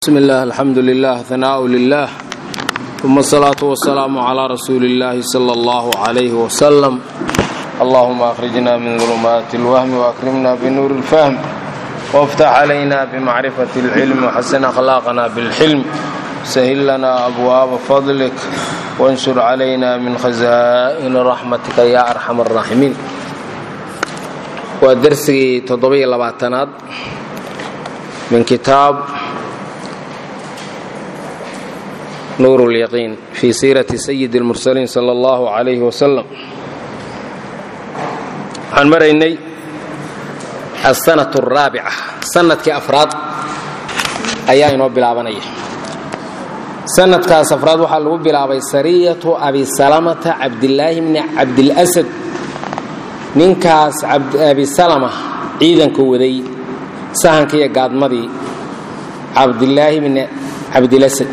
بسم الله الحمد لله ثناء لله ثم الصلاة والسلام على رسول الله صلى الله عليه وسلم اللهم أخرجنا من ظلمات الوهم وأكرمنا بنور الفهم وافتح علينا بمعرفة العلم وحسن أخلاقنا بالحلم سهل لنا أبواب فضلك وانشر علينا من خزائن رحمتك يا أرحم الراحمين ودرسي تضبي لبعتناد من كتاب nuur اlyaqiin fii siirati sayidi اlmursaliin sala allahu calayhi wasalam waxaan maraynay asanat araabica sanadkii afraad ayaa inoo bilaabanaya sanadkaas afraad waxaa lagu bilaabay sariyatu abi salamata cabdilaahi bni cabdilasad ninkaas abi salama ciidanka waday sahanka iyo gaadmadii cabdilaahi bni cabdilasad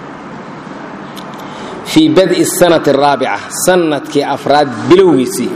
fii badi sanati araabica sanadkii afraad bilowgiisii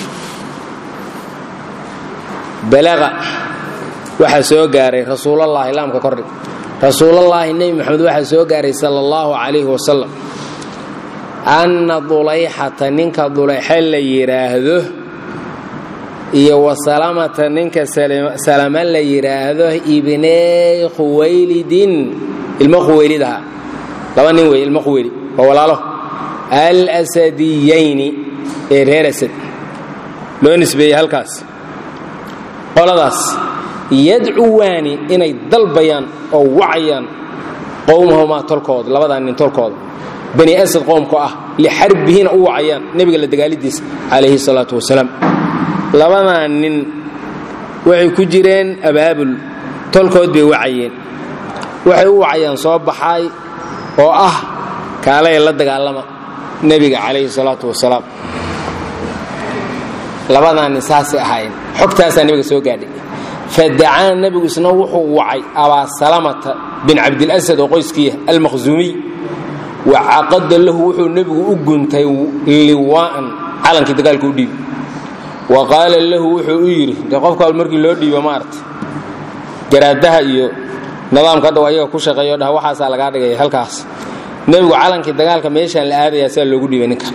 balaqa waxaa soo gaaray rasuulallaahi laamka kordhig rasuulallaahi nebi moxamed waxaa soo gaaray sala allahu calayhi wasalam anna dulayxata ninka dulayxa la yidhaahdo iyo wasalamata ninka salama la yidhaahdo ibney khuwaylidin ilmo khuweylidaha laba nin wey ilmo khuweyli waa walaalo alsadiyayni ee reer asad loo nisbeeyey halkaas qoladaas yadcuwaani inay dalbayaan oo wacayaan qowmahumaa tolkooda labadaa nin tolkooda bani asad qowmku ah lixarbihina u wacayaan nebiga la dagaalidiisa calayhi salaatu wasalaam labadaa nin waxay ku jireen abaabul tolkood bay wacayeen waxay u wacayaan soo baxaay oo ah kaalaya la dagaalama nebiga calayhi salaatu wasalaam labadaanin saasay ahaayeen xogtaasaa nebiga soo gaadhay fadacaa nebigu isna wuxuu wacay abaa salamata bin cabdilasad oo qoyskiiya almakhsuumiy wa caqada lahu wuxuu nebigu u guntay liwaa'an calankii dagaalka u dhiibi wa qaala lahu wuxuu u yidhi de qofka markii loo dhiibo maarata garaadaha iyo nidaamka hadhaw ayaga ku shaqeeyo dhah waxaasaa lagaa dhigaya halkaas nebigu calankii dagaalka meeshaan la aadayaa saa loogu dhiibay ninka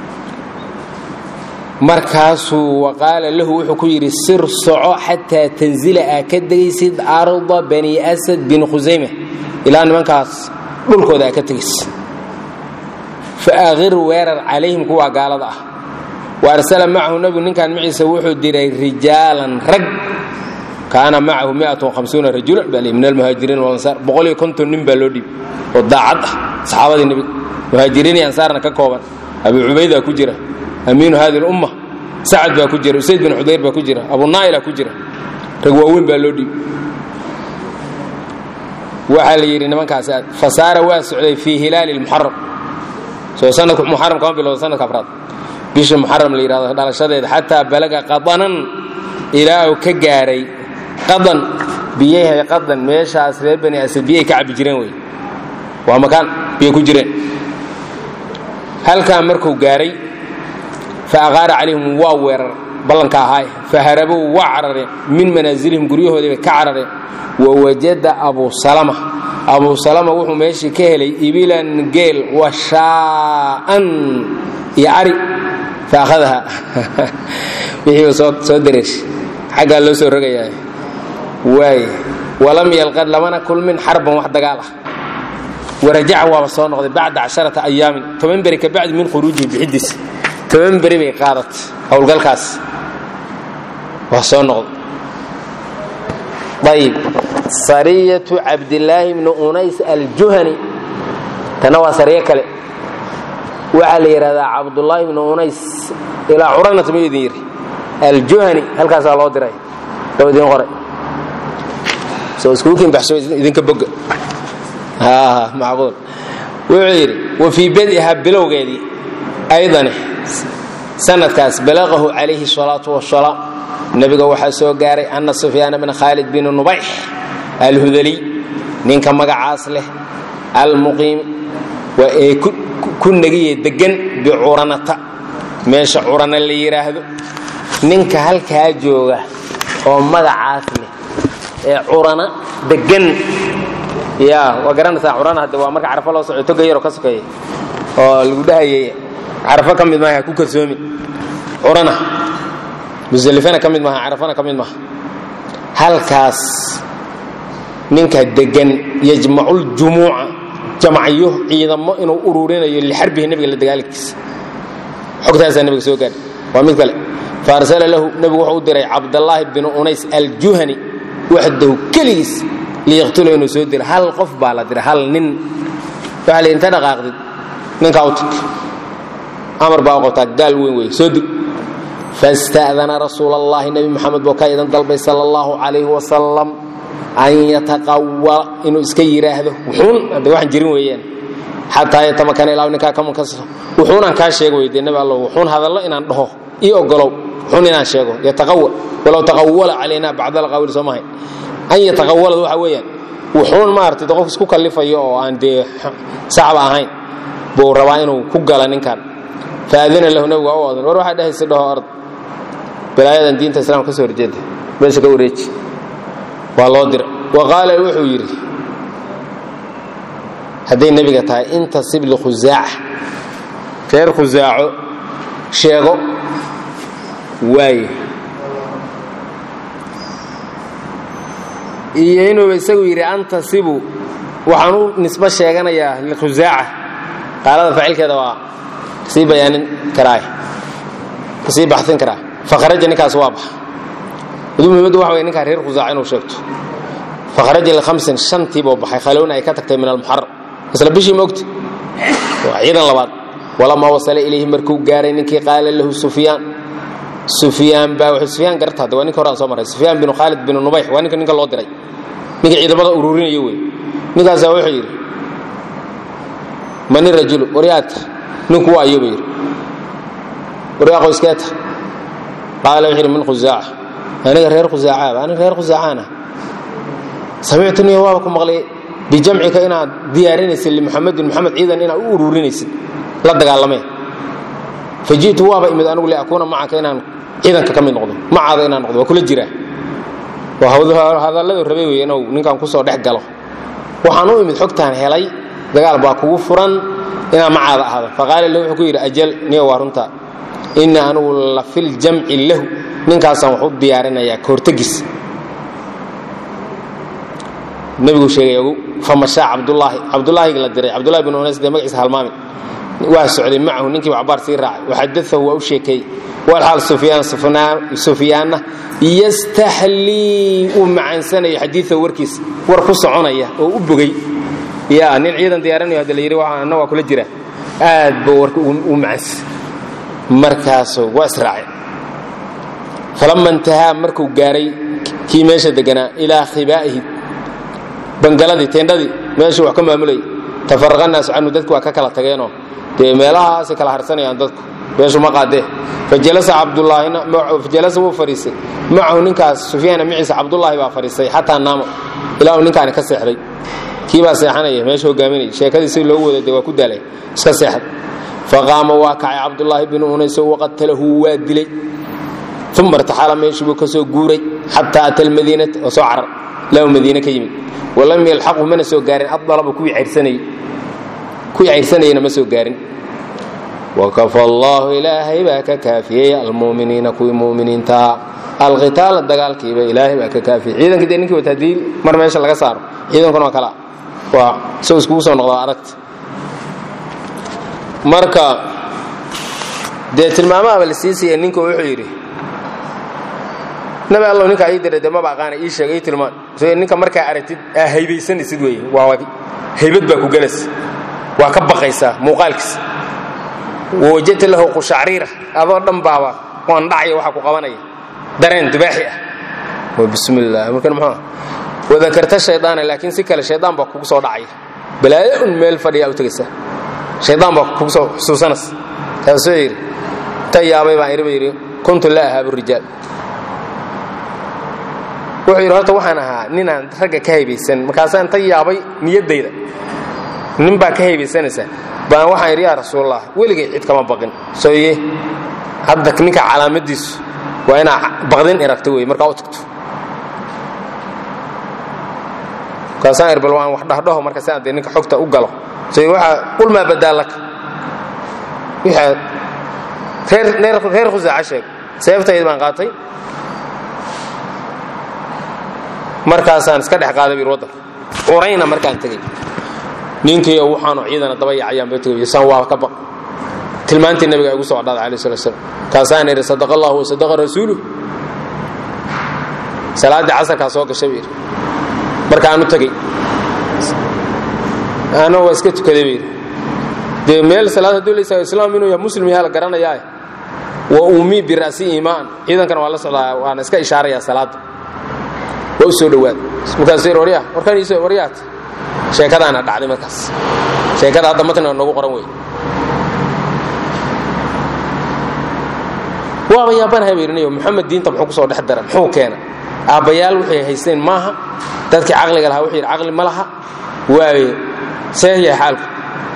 markaasuu waqaala lahu wuxuu ku yidhi sir soco xataa tanzila aa ka degaysid arda bani asad bin khusayma ilaa nimankaas dhulkooda aa ka tegaysid fa aqir weerar calayhim kuwaa gaalada ah wa arsala macahu nebigu ninkan maciisa wuxuu diray rijaalan rag kaana macahu rajulan baa min almuhaajiriin walansaar boqoliyo konton nin baa loo dhiibay oo daacad ah saxaabadii nebiga muhaajiriin iyo ansaarna ka kooban abu cubaydaa ku jira amiinu hadi lumma sacad baa ku jira usayd bin xudayr baa ku jira abu naa'ila ku jira rag waaweyn baa loo dhiibay waxaa la yidhi nimankaas fasaara waa socday fii hilaali lmuxaram soo sanadku muxaram kama bilowda sanadka afraad bisha muxaram la yidhahdo dhalashadeeda xataa balaga qadanan ilaa uu ka gaaray qadan biyahay qadan meeshaas reer bani asad biyay ka cabbi jireen wey waa makaan biyay ku jireen halkaa markuu gaaray fa aqaara calayhim waa weerar ballanka ahaay fa harabow waa carareen min manaasilihim guryahoodii bay ka carareen wa wajada abu salama abu salama wuxuu meeshii ka helay ibilan geel washaa'an iyo ari fa akhadaha wixii soo dareershay xaggaa loo soo rogayaa waay walam yalqad lamana kulmin xarban wax dagaal ah warajaca waaba soo noqday bacda casharata ayaamin toban beri ka bacdi min khuruujihi bixidiis toban beri bay qaadatay howlgalkaas waa soo noqday ayib sariyatu cabdilaahi bni unays aljuhani tana waa sariyo kale waxaa la yidhahdaa cabdullaahi bni unays ilaa curanat muu idin yidhi aljuhani halkaasaa loo diray loo idiin qoray soo iskuukin baxsho idinka boga macquul wuxuu yidhi wa fii badiha bilowgeedii aydane sanadkaas balaqahu calayhi salaatu wasalaam nebiga waxaa soo gaaray anna sufyaana bna khaalid bin nubayx alhudaliy ninka magacaas leh almuqiim waa ee ku negiye degan bicuranata meesha curana la yidhaahdo ninka halkaa jooga oo magacaas leh ee curana degan ya waa garanaysaa curana hadde waa marka carafo loo soco toga yaroo ka sokeeya oo lagu dhahayay carafo ka mid maaha ha ku kalsoomi curana musalifana ka mid maaha carafana ka mid maaha halkaas ninka degan yajmaculjumuuca jamacyo ciidamo inuu ururinayo lixarbihi nebiga la dagaalankiisa xogtaasaa nebiga soo gaadhay waa mid kale faarsala lahu nebigu wuxuu u diray cabdallaahi binu unays aljuhani waxdahu keligiis liyaqtula inuu soo dilo hal qof baa la diray hal nin waxaa la inta dhaqaaqdid ninkaa u tag amar baa u qabtaa gaal weyn wey soo dil fasta'dana rasuul allahi nebi moxamed buu ka idan dalbay sala allahu calayhi wasalam an yataqawala inuu iska yidhaahdo wuxuun hadde waxaan jirin weeyaan xataa yatamakana ilaa ninkaa ka munkasiro wuxuunaan kaa sheego weyde nebi allo wuxuun hadallo inaan dhaho ii ogolow wuxuun inaan sheego yataqawal walow taqawala calayna bacd alqawli soo mahay an yataqawalad waxa weeyaan wuxuun maaragtay qof isku kallifayo oo aan dee saxba ahayn buu rabaa inuu ku gala ninkan faadina lahu nebigu waa u odan war waxaa dhehaysa dhaho ard balaayadan diinta islaamka ka soo horjeeda meesha ka wareeji waa loo dira wa qaala wuxuu yidhi hadday nebiga tahay intasib likhusaaca reer khusaaco sheego waaye iyo inuuba isagu yidhi antasibu waxaan u nisbo sheeganayaa likhusaaca qaalada faacilkeeda waa kasii bayaanin karaa kasii baxsin karaa fakharaja ninkaas waa baxa madu muhimaddu waxa wey ninkaa reer khusaaca inuu sheegto fakharaja lihamsin shantiibuu baxay khalowna ay ka tagtay min almuxaram isla bishii moogta waa ciidan labaad walamaa wasala ilayhi markuu gaaray ninkii qaala lahu sufyaan sufyaan baa wuxuu sufyaan garta hadda waa ninka hore aan soo marray sufyaan binu khaalid binu nubayx waa ninka ninka loo diray ninka ciidamada ururinaya wey ninkaasaa wuxuu yidhi mani rajulu waryaadka ninku waa ayuuba yidhi waryaa qoyskeeta qaala wuxuu yidhi min khusaaca aniga reer khusaacaaba aniga reer khusaacaana samictuniya waaba ku maqlay bijamcika inaad diyaarinaysid limuxamedin muxamed ciidan inaad u ururinaysid la dagaalameen faji'tu waaba imid anigu liakuuna macaka inaan ciidanka ka mid noqdo macaada inaan noqdo waa kula jiraa waa hadalladu rabay wey inuu ninkan kusoo dhex galo waxaan u imid xogtaan helay dagaal baa kugu furan inaan macaada ahdo faqaala lahu wuxuu ku yidhi ajal niyo waa runtaa ina anigu la filjamci lahu ninkaasaan wax u diyaarinayaa kahortegiis nebigu sheegay ogu famashaa cabdulaahi cabdulaahi la diray cabdulahi bin unays dee magaciisa halmaami waa socday macahu ninkii cabaar sii raacay waxadaahu waa u sheekeeyey walxaal sufyaan sufyaanna yastaxlii uu macaansanayo xadiia warkiisa war ku soconaya oo u bogay ya nin ciidan diyaaranayo hadda la yidhi anna waa kula jira aad buu warka u macaansa markaasuu waa israacay falama intahaa markuu gaaray kii meesha deganaa ilaa khibaa'ihi bangaladii teendhadii meeshuu wax ka maamulayay tafaraqa naasu canhu dadku waa ka kala tageenoo dee meelahaasay kala harsanayaan dadku meeshu ma qaadee fajalasa cabdulaahina fajalasa wuu fadhiistay macahu ninkaas sufyaana maciisa cabdullaahi baa fadhiistay xataa naamo ilaa uu ninkaani ka seexday kii baa seexanaya meesha hogaaminaya sheekadii si loogu wada de waa ku daalay iska seexad faqaama waa kacay cabdullaahi binu unayso waqatalahu waa dilay uma irtaxala meeshii buu ka soo guuray xataa ata almadiinata oo soo carar ilaa uu madiine ka yimid walam yalxaqu mana soo gaarin adalaba kuwii cayrsanayey kuwii cayrsanayena ma soo gaarin wakafa allaahu ilaahay baa ka kaafiyey almuminiina kuwii muminiintaa alqitaala dagaalkiiba ilaahay baa ka kaafiyey ciidankii dee ninkii wata haddii mar meesha laga saaro ciidankuna waa kala waa isagoo iskugu soo noqdaa aragta marka dee tilmaamaaba la sii siiya ninku wuxuu yidhi nabi allow ninkaa ii diray dee maba aqaana ii sheega ii tilmaan so ninka markaa aragtid aa haybaysanaysid weeye waa haybad baa ku gelaysa waa ka baqaysaa muuqaalkiisa wawajadta lahu qushacriira adoo dhan baaba waan dhacaya waxa ku qabanaya dareen dubaaxi ah bismi illah markan muxuu wadakarta shaydaana laakiin si kale shaydaan baa kugu soo dhacaya balaayo un meel fadhiyaa u tegaysaa shaydaan baa kugu soo xusuusanaysa taasoo yidhi ta yaabay baan iriba yidhi kuntu laa ahaabu rijaal wuxuu yidhi horta waxaan ahaa ninaan ragga ka haybaysan markaasaan ta yaabay niyaddayda nin baa ka haybaysanaysa baan waxaan yidhi yaa rasuulallah weligay cid kama baqin sooye hadda ninka calaamadiisu waa inaa baqdin iragto wey markaa u tagto kaasaan ir bal waan wax dhahdhaho marka si aan dee ninka xogta u galo say waxa qul maa badaa laka wixaa reer reer khusaaca sheeg seebtayda baan qaatay markaasaan iska dhex qaaday bir waddanka curayna markaan tegey ninkiiyo waxaanu ciidana daba yacayaan ba tegay saan waa ka baq tilmaantii nabiga igu soo dhaaday alayh salatu slam kaasaan idhi sadaqa allahu wa sadaqa rasuuluh salaaddii casarkaa soo gashay buu yidhi markaanu tegey ana waa iska tukaday buu yidhi dee meel salaad hadduu la islaam inuu yahay muslim yaha la garanayaa wa ummii bira'si iimaan ciidankana waa la socdaa waana iska ishaarayaa salaadda waa u soo dhowaad markaasuu yidhi waryaa warkaan iisoo waryaat sheekadaana dhacday markaas sheekada hadda matniga noogu qoran wey waaba yaabanahay bay yidhi moxamed diinta muxuu ku soo dhex dara muxuu keena aabbayaal waxay haysteen maaha dadkii caqliga lahaa wuxuu yidhi caqli ma laha waaye see yahay xaalku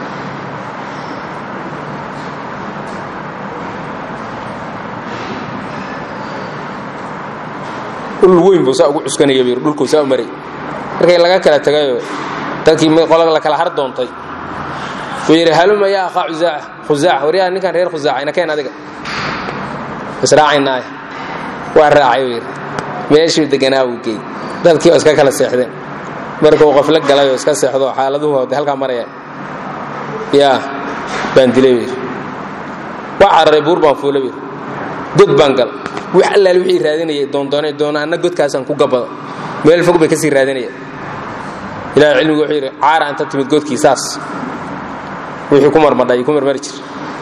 ul weyn buu saa ugu cuskanaya buu yidhi dhulkuu saa u maray markay laga kala tegayoo dadkii qola la kala har doontay wuu yidhi haluma yaa akhaa khusaaca khusaaca waryaa ninkan reer khusaaca ina keen adiga israacaynaaye waa raacay buu yidhi meeshuu deganaa buu geey dadkii oo iska kala seexdeen markuu qof la galay oo iska seexdo xaaladuhu de halkaa maraya yaa baan dilay buu yidhi waa cararay buur baan fuula buu yidhi god baan gal wax allaal wixii raadinayay doondoonay doona anna godkaasaan ku gabado meel fog bay ka sii raadinaya ilahay cilmigu wuxuu yidhi caara anta timid godkii saas wixii ku marmadhay ku marmari jir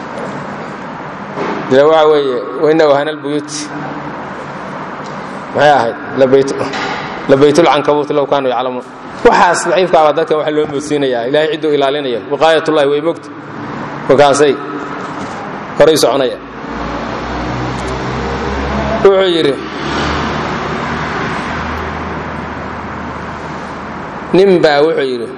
dee waxa weeye waina wahana albuyuuti maxay ahayd labaytulcankabuut low kaanuu yaclamuun waxaas daciifkaaba dadkan waxa loo moodsiinayaa ilahay cidduu ilaalinaya wiqaayatullahi way mogta markaasay horay soconaya wuxuu yidhi nin baa wuxuu yidhi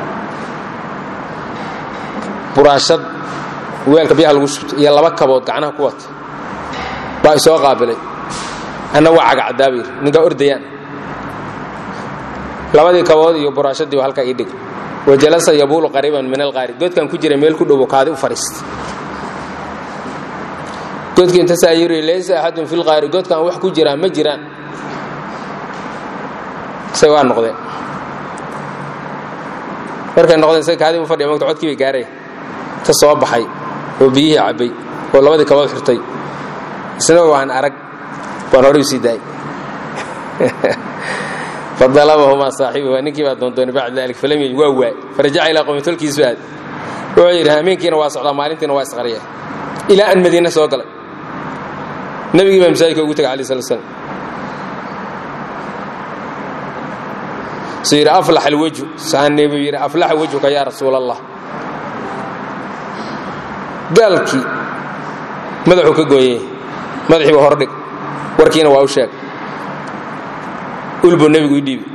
buraashad weelka biyaha lagu shubto iyo laba kabood gacnaha ku wata baa isoo qaabilay anna waa cagacaddaa buu yidhi ninkaa ordayaan labadii kabood iyo buraashadii ba halkaa ii dhigay wajalasa yabuulu qariiban min alqaari godkan ku jira meel ku dhowo kaadi u fadhiista godkii intasaa yiri laysa axadun fi lqaari godkan wax ku jiraa ma jiraan say waa noqdeen markay noqdeen say kaadii u fadhiya magta codkii bay gaaraya ta soo baxay oo biyihii cabbay oo labadii kabood xirtay isna waan arag waan horay u sii daayay fadalabahumaa saaxibuhu ninkii baa doondoonay bacda dalik falam yajid waa waay farajaca ilaa qowmi tolkiisu aad wuxuu yidhi hameenkiina waa socdaa maalintiina waa isqariya ilaa an madiine soo galay nebigii baa masaajidka ugu tegay alai slat slam su yidhi aflax alwejhu saane buu yidhi aflaxa wejhuka yaa rasuul allah gaalkii madaxuu ka gooyey madaxii baa hordhig warkiina waa u sheeg ulbuu nebigu i dhiibi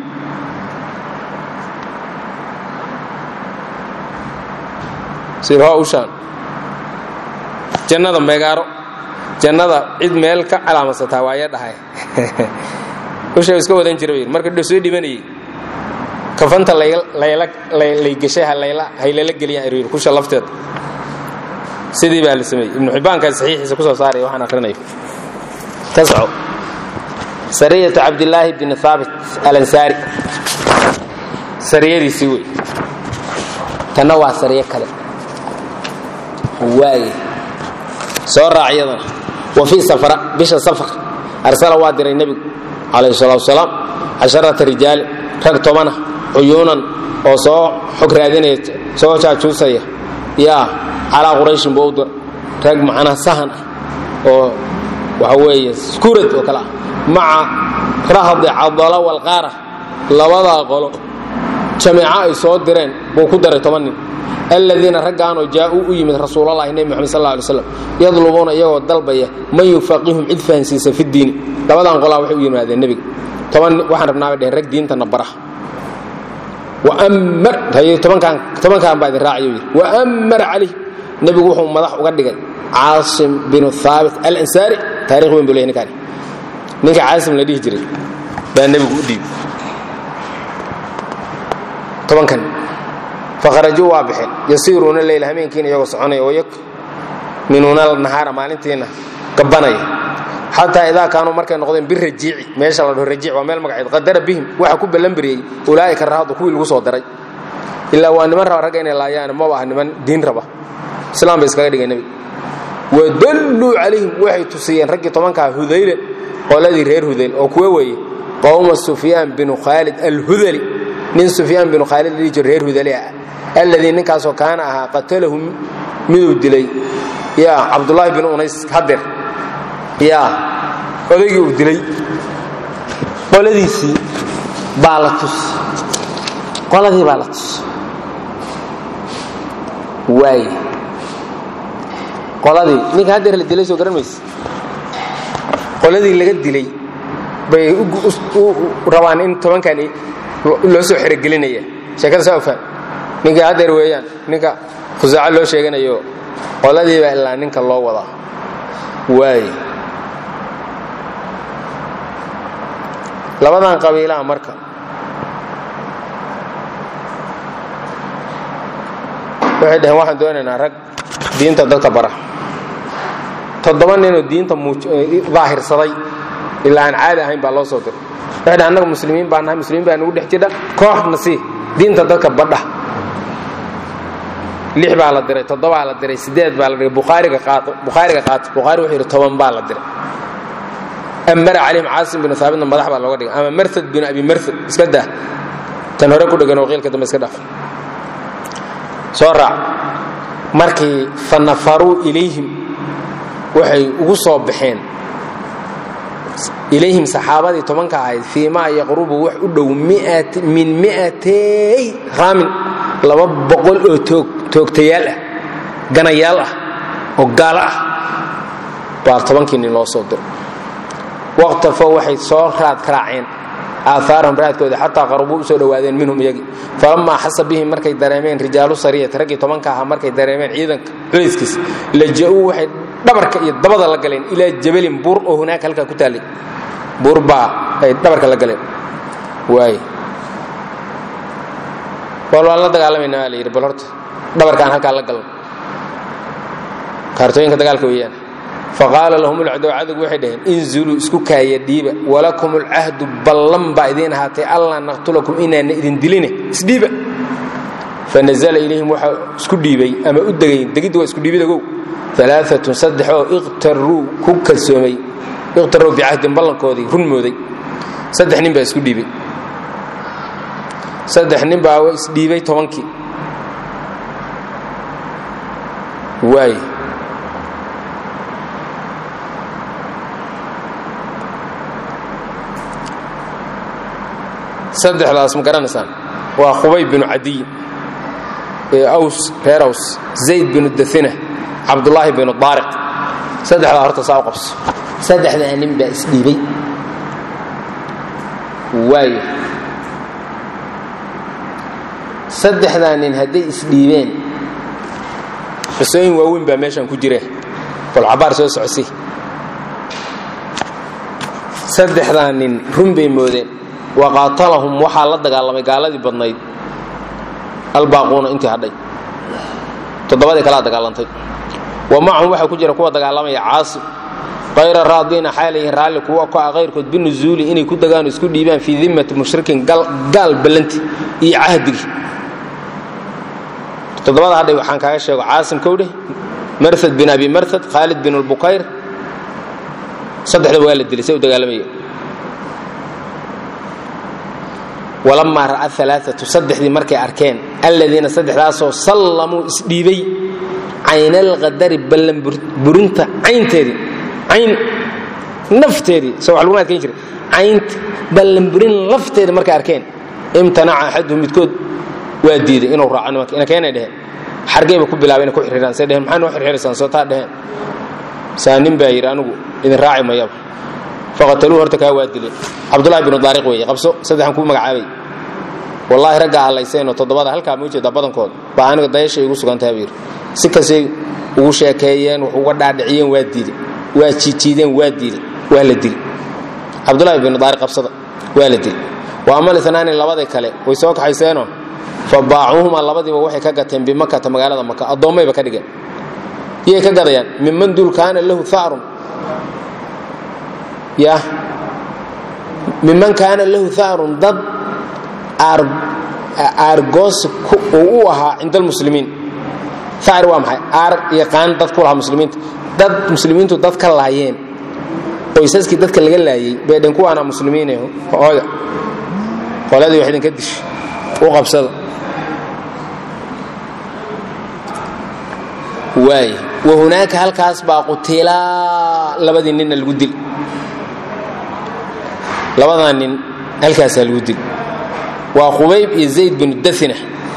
sir ho ushaan jannada meegaaro jannada cid meel ka calaamadsataa waaya dhahay usha iska wadan jira yidhi marka soo dhibanayey kafanta lay gashay haylala geliyaan er yidhi kusha lafteeda sidii baa la sameeyey ibnu xibbaankaa saxiixiisa ku soo saaraya waxaan akrinayo ka soco sariyatu cabdillaahi bni haabit alansaari sariyadiisii wey tanna waa sariyo kale waaye soo raac iyadana wa fii safra bisha safar arsala waa diray nebigu calayhi salaatu wasalaam casharata rijaali rag tobana cuyuunan oo soo xog raadinaya soo jaajuusaya yaa calaa qurayshin buu u dir rag macnaha sahan ah oo waxa weeye skurad oo kale ah maca rahdi cadala walqaara labadaa qolo jameeco ay soo direen buu ku daray toban nin aladiina raggaanoo jaa'uu u yimid rasuulalahi nebi moxamed sal ly slam yadlubuuna iyagoo dalbaya man yufaqihum cid fahansiisa fi diini labadan qolaa waxay u yimaadeen nebiga toban waxaan rabnaa bay dheheen rag diintana bara wammar tobankan baa idin raacayo yidhi waammar calayh nebigu wuxuu madax uga dhigay caasim binu haabit alansaari taarikh weyn buu leeyahy ninkaani ninka caasim la dhihi jiray baa nebigu u dhiibi tobankan fakharajuu waa baxeen yasiiruuna leyla hameenkiina iyagoo soconaya wayak minuuna nahaara maalintiina gabanaya xataa idaa kaanuu markay noqdeen birajiici meesha la dhaho rajiic waa meel magaceed qadara bihim waxa ku ballanbariyey ulaa'ika rahadu kuwii lagu soo daray ilaa waa niman raba ragga inay laayaan maba ah niman diin raba islaam bay iskaga dhigeen nebiga wadalluu calayhim waxay tusiyeen raggii tobankaa hudaylan qoladii reer hudayl oo kuwa weeye qowma sufyaan binu khaalid alhudali nin sufyaan binu khaalid la dhihi jiro reer hudali ah alladii ninkaasoo kaana ahaa qatalahu miduu dilay yaa cabdullaahi bin unays hadeer yaa odaygii uu dilay qoladiisii baa la tus qoladii baa la tus waay qoladii ninka hadeer la dilay soo garan mayse qoladii laga dilay bay rabaan in tobankan loo soo xerogelinaya sheekada saa faham ninka hadeer weeyaan ninka khusaaco loo sheeganayo qoladiibaa ilaa ninka loo wadaa waay labadan qabiilaha marka waxay dhaheen waxaan doonaynaa rag diinta dadka bara toddoba ninoo diinta daahirsaday ilaa aan caadi ahayn baa loo soo diray waxay dhaheen annaga muslimiin baa nahay muslimiin baa nagu dhex jidha kooxna sii diinta dadka badha lix baa la diray toddobaa la diray sideed baa la diray bukhaariga qaato bukhaariga qaato bukhaari wuxuu yidhi toban baa la diray amara calayhim caasim binu haabitna madax baa looga dhigay ama marhad binu abi marhad iska dah tan hore ku dhegan oo qiilka dambe iska dhaaf soo raac markii fa nafaruu ilayhim waxay ugu soo baxeen ilayhim saxaabadii tobanka ahayd fii maa yaqrubu wax u dhow min mi'atay raamin laba boqol oo toogtayaal ah ganayaal ah oo gaalo ah baa tobankii nin loo soo diro waqtafoo waxay soo raad raaceen aahaarahum raadkooda xataa qarubuu u soo dhowaadeen minhum iyagii falamaa xasa bihim markay dareemeen rijaalu sariyati raggii tobanka ahaa markay dareemeen ciidanka culayskiis laja'uu waxay dhabarka iyo dabada la galeen ilaa jabalin buur oo hunaaka halkaa ku taallay buur baa ay dhabarka la galeen waay bal waan la dagaalamayna waa la yidhi bal horta dhabarkaan halkaa la galan kaartooyinka dagaalka weeyaan faqaala lahum ulcdow cadowgu waxay dhaheen inzuluu isku kaaya dhiiba walakum ulcahdu ballan baa idiin ahaatay allaa naqtulakum inaana idin diline isdhiiba fanazla ilayhim waxaa isku dhiibay ama u degay degidda waa isku dhiibidagow alaaatun saddex oo iqtaruu ku kalsoomay iqtaruu bicahdin ballankoodii run mooday saddex nin baa isku dhiibay saddex nin baa isdhiibay tobankii waay saddexdaas ma garanaysaan waa khubay binu cadiy ee aws reer aws zayd binu daina cabdulaahi binu daariq saddexdaa horta saa u qabso saddexdaa nin baa isdhiibay waayo saddexdaa nin hadday isdhiibeen xusooyin waaweyn baa meeshan ku jire bolcabaar soo socsi saddexdaa nin run bay moodeen waqaatalahum waxaa la dagaalamay gaaladii badnayd albaaquuna intii hadhay toddobadii kalaa dagaalantay wa macahum waxaa ku jira kuwa dagaalamaya caasim qayra raadiina xaalayihin raalli kuwa ku ah qayrkood binuzuuli inay ku dagaano isku dhiibaan fii dimmati mushrikin gaal ballanti iyo cahdigii toddobada hadhay waxaan kaaga sheego caasim kowdheh marhad bin abi marhad khaalid bin lbukayr saddexdaba waa la dilay say u dagaalamaya walamaa ra'a alaaatu saddexdii markay arkeen alladiina saddexdaasoo sallamuu isdhiibay caynalqadari ballanburinta caynteedii cayn nafteedii soo wax laguna adkayn jiray caynta ballanburin lafteedii markay arkeen imtanaca axaduhum midkood waa diiday inuu raaco nimanka ina keenay dheheen xargeyba ku bilaabay inay ku xirxiraan say dheheen maxaa noo xirxiraysaan soo taa dheheen saa nin baa yidhi anigu idin raaci mayaba faqataluu horta kaa waa dileen cabdulahi binu daariq weeye qabso saddexan kuu magacaabay wallaahi raggaa allayseenoo toddobada halkaa ma ujeedaa badankood baa aniga dayashay igu sugantaha buu yidhi si kastay ugu sheekeeyeen wax uga dhaadhiciyeen waa diiday waa jiijiideen waa diiday waa la dili cabdulahi binu daariq qabsada waa la dili wa amal inaani labada kale way soo kaxayseenoo fa baacuuhumaa labadiiba waxay ka gateen bimakata magaalada maka addoommayba ka dhigeen yay ka gadayaan minman dul kaana lahu harun ya minman kaana lahu harun dad aargoosi uu u ahaa cinda almuslimiin ar waa maxay aar yaqaan dad ku lahaa muslimiinta dad muslimiintu dad ka laayeen qoysaskii dadka laga laayey bay dhen kuwaana muslimiin hooda qoladii wax idinka dish u qabsada waay wa hunaaka halkaas baa qutilaa labadii ninna lagu dil labadaa nin halkaasaa lagu dil waa qubayb iyo zayd binu dathina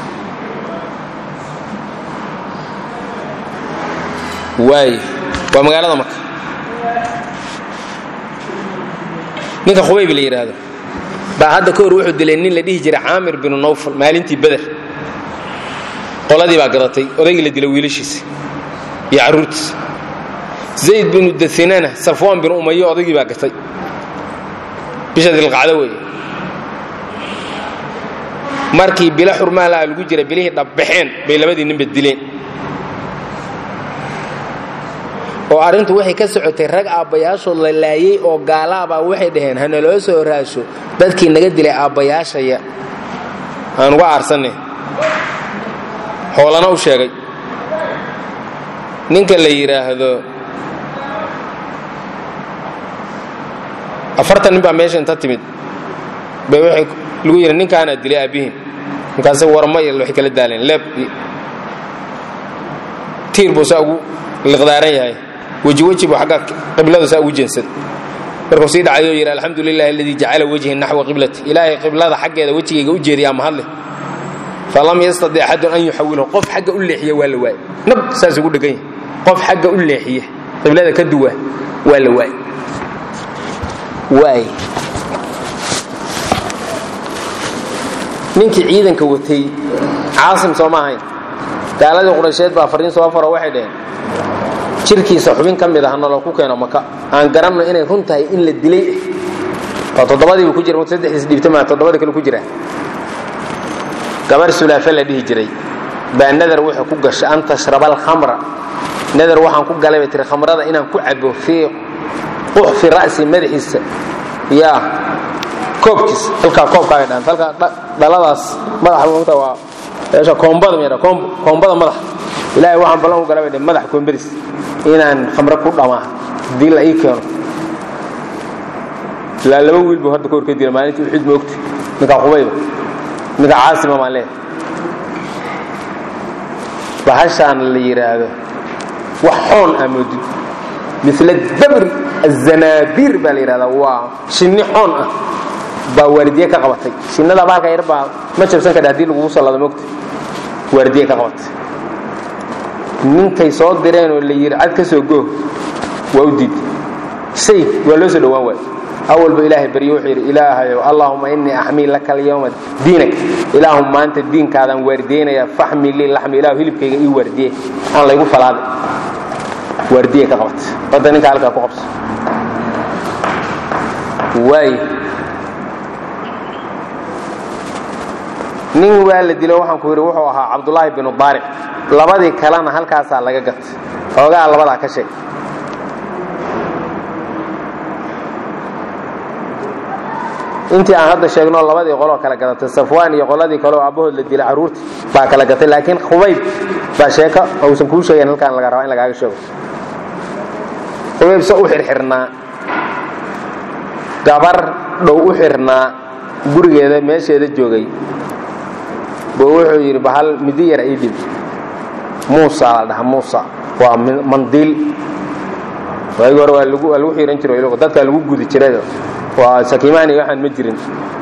waay waa magaalada marka ninka khubayb la yidhaahdo baa hadda ka hor wuxuu dilay nin la dhihi jiray caamir binu nawfal maalintii beder qoladii baa gadatay odaygii la dilay wiilashiisa iyo carruurtiisa zayd binu dahinana safwaan binu umayo odaygii baa gatay bisha dilqacdo weeye markii bilo xurmaalaha lagu jira bilihii dhabbaxeen bay labadii ninba dileen oo arrintu waxay ka socotay rag aabbayaashood la laayey oo gaalaabaa waxay dhaheen hanaloo soo raasho dadkii naga dilay aabbayaashaya aan uga aarsanay hoolana u sheegay ninka la yidhaahdo afartan nin baa meesha inta timid bay waxay lagu yidhi ninkaanaa dilay aabbihiin markaase warma iyo waxay kala daaleen leeb tiir buu saa ugu liqdaaran yahay weji weji buu agga qibladu saa ugu jeensaday markuu sii dhacayoo yidhi alxamdu lilahi aladii jacala wejhi naxwa qiblati ilaahay qiblada xaggeeda wejigayga u jeediyaa mahadle falam yastadic axadun an yuxawilahu qof xagga u leexiya waa la waayey nab saas ugu dhegan yahay qof xagga u leexiya qiblada ka duwa waa la waayey waay ninkii ciidanka watay caasim soo ma ahayn gaaladii quraysheed baa fariin soo faro waxay dhaheen jirkiisa xubin ka mid ah naloo ku keeno maka aan garanno inay run tahay in la dilay oo toddobadiibu ku jira saddexdiis dhiibtama toddobada kale ku jira gabar sulaafe la dhihi jiray baa nadar wuxuu ku gashay an tashraba alkhamra nadar waxaan ku galay bay tiri khamrada inaan ku cabo fii quxfi ra'si madaxiisa yaa koobkiisa halkaa koobkaaga dhaan halkaa dhaladaas madaxa mugta waa meesha koombada meedha koombada madax ilaahay waxaan ballan u galay bay dheh madax koombaris inaan khamre ku dhamaa haddii la ii keeno ilaa laba wiil buu hadda ka hor ka dila maalintii uxid moogta ninka qubayba ninka caasima maan leeyahay bahashaan la yidhaahdo wax xoon aa moodid mila dabri azanaabiir baa la yidhahdaa waa shinni xoon ah baa waardiye ka qabatay shinnada baalka yar baa ma jabsan kadha hadii lagugu sallado moogta waardiye ka qabatay ninkay soo direen oo la yidhi cad ka soo goo waa u diid say waa loo soo dhowaan waay awalba ilaahay baryo wuxuu yidhi ilaahayow allaahuma innii axmii laka alyawma diinak ilaahum maanta diinkaadaan waardiyeynaya faxmi lii laxmi ilahu hilibkayga ii waardiye aan laygu falaaday waardiye ka qabat hadda ninka halkaa ku qabso waay nin waa la dilo waxaan ku yidhi wuxuu ahaa cabdulaahi binu daaric labadii kalena halkaasaa laga gatay xoogaa labadaa ka sheeg intii aan hadda sheegno labadii qoloo kala gadatay safwaan iyo qoladii kaleoo aabbahood la dilay carruurti baa kala gatay laakiin khubayb baa sheeko uusan kuu sheegayn halkaan laga rabaa in lagaaga sheego khubayb se u xirxirnaa gabar dhow u xirnaa gurigeeda meesheeda joogay buu wuxuu yidhi bahal midi yar ii dhib muusa la dhaha muusa waa mandiil waagi hore waa lagu waa lagu xiran jiro dadkaa lagu gudi jiray waa sakiimaani waxaan ma jirin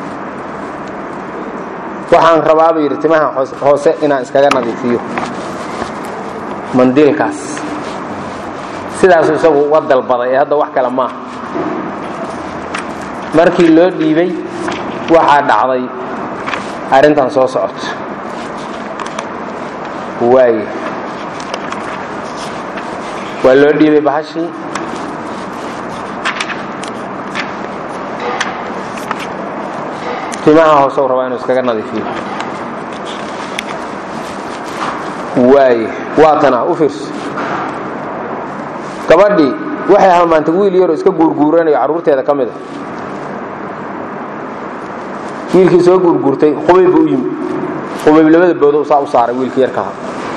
waxaan rabaabuu yidhi timaha hoose inaan iskaga nadiifiyo mandiilkaas sidaasuu isagu uga dalbaday ee hadda wax kale maaha markii loo dhiibay waxaa dhacday arrintan soo socoto waaye waa loo dhiibay bahashii timaha hoose u rabaa inuu iskaga nadiifiyo waay waa tana u fiirso gabadhii waxay halmaantay wiil yaroo iska guurguuranayo carruurteeda ka mid a wiilkii soo guurguurtay qubayb buu u yimi qubayb labada boodo saa u saaray wiilkii yarkaha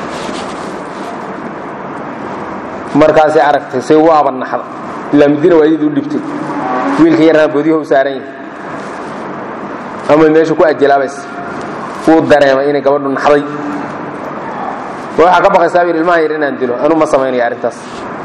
markaasay aragtay say waaba naxda ilaa midina waayadii u dhibtay wiilkii yarna boodiyaha u saaran yahay ama meesha ku ajalaabaysa wuu dareemay inay gabadhu naxday waxaa ka baqaysaa yidhi ilmaha yar inaan dilo anuu ma samaynaya arrintaas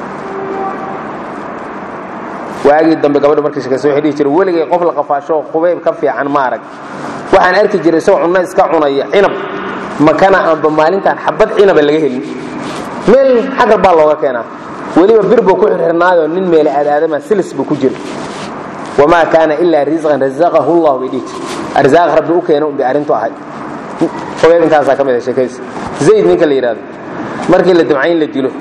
waagii dambe gabadhu markay shekaysa waxay dhihi jiray weligay qof la qafaasho qubayb ka fiican ma arag waxaan arki jiray isagoo cunno iska cunaya cinab makana aanba maalintaan xabad cinaba laga helin meel xagar baa looga keenaa weliba bir buu ku xirxirnaayoo nin meele aadaadama silis buu ku jira wamaa kaana ilaa risqan razaqahu llah bay dhihi jir arsaaq rabbi u keena unbay arrintu ahay qubayb intaasaa ka mid a sheekaysa zayd ninka la yidhahdo markii la dumcayn la dilo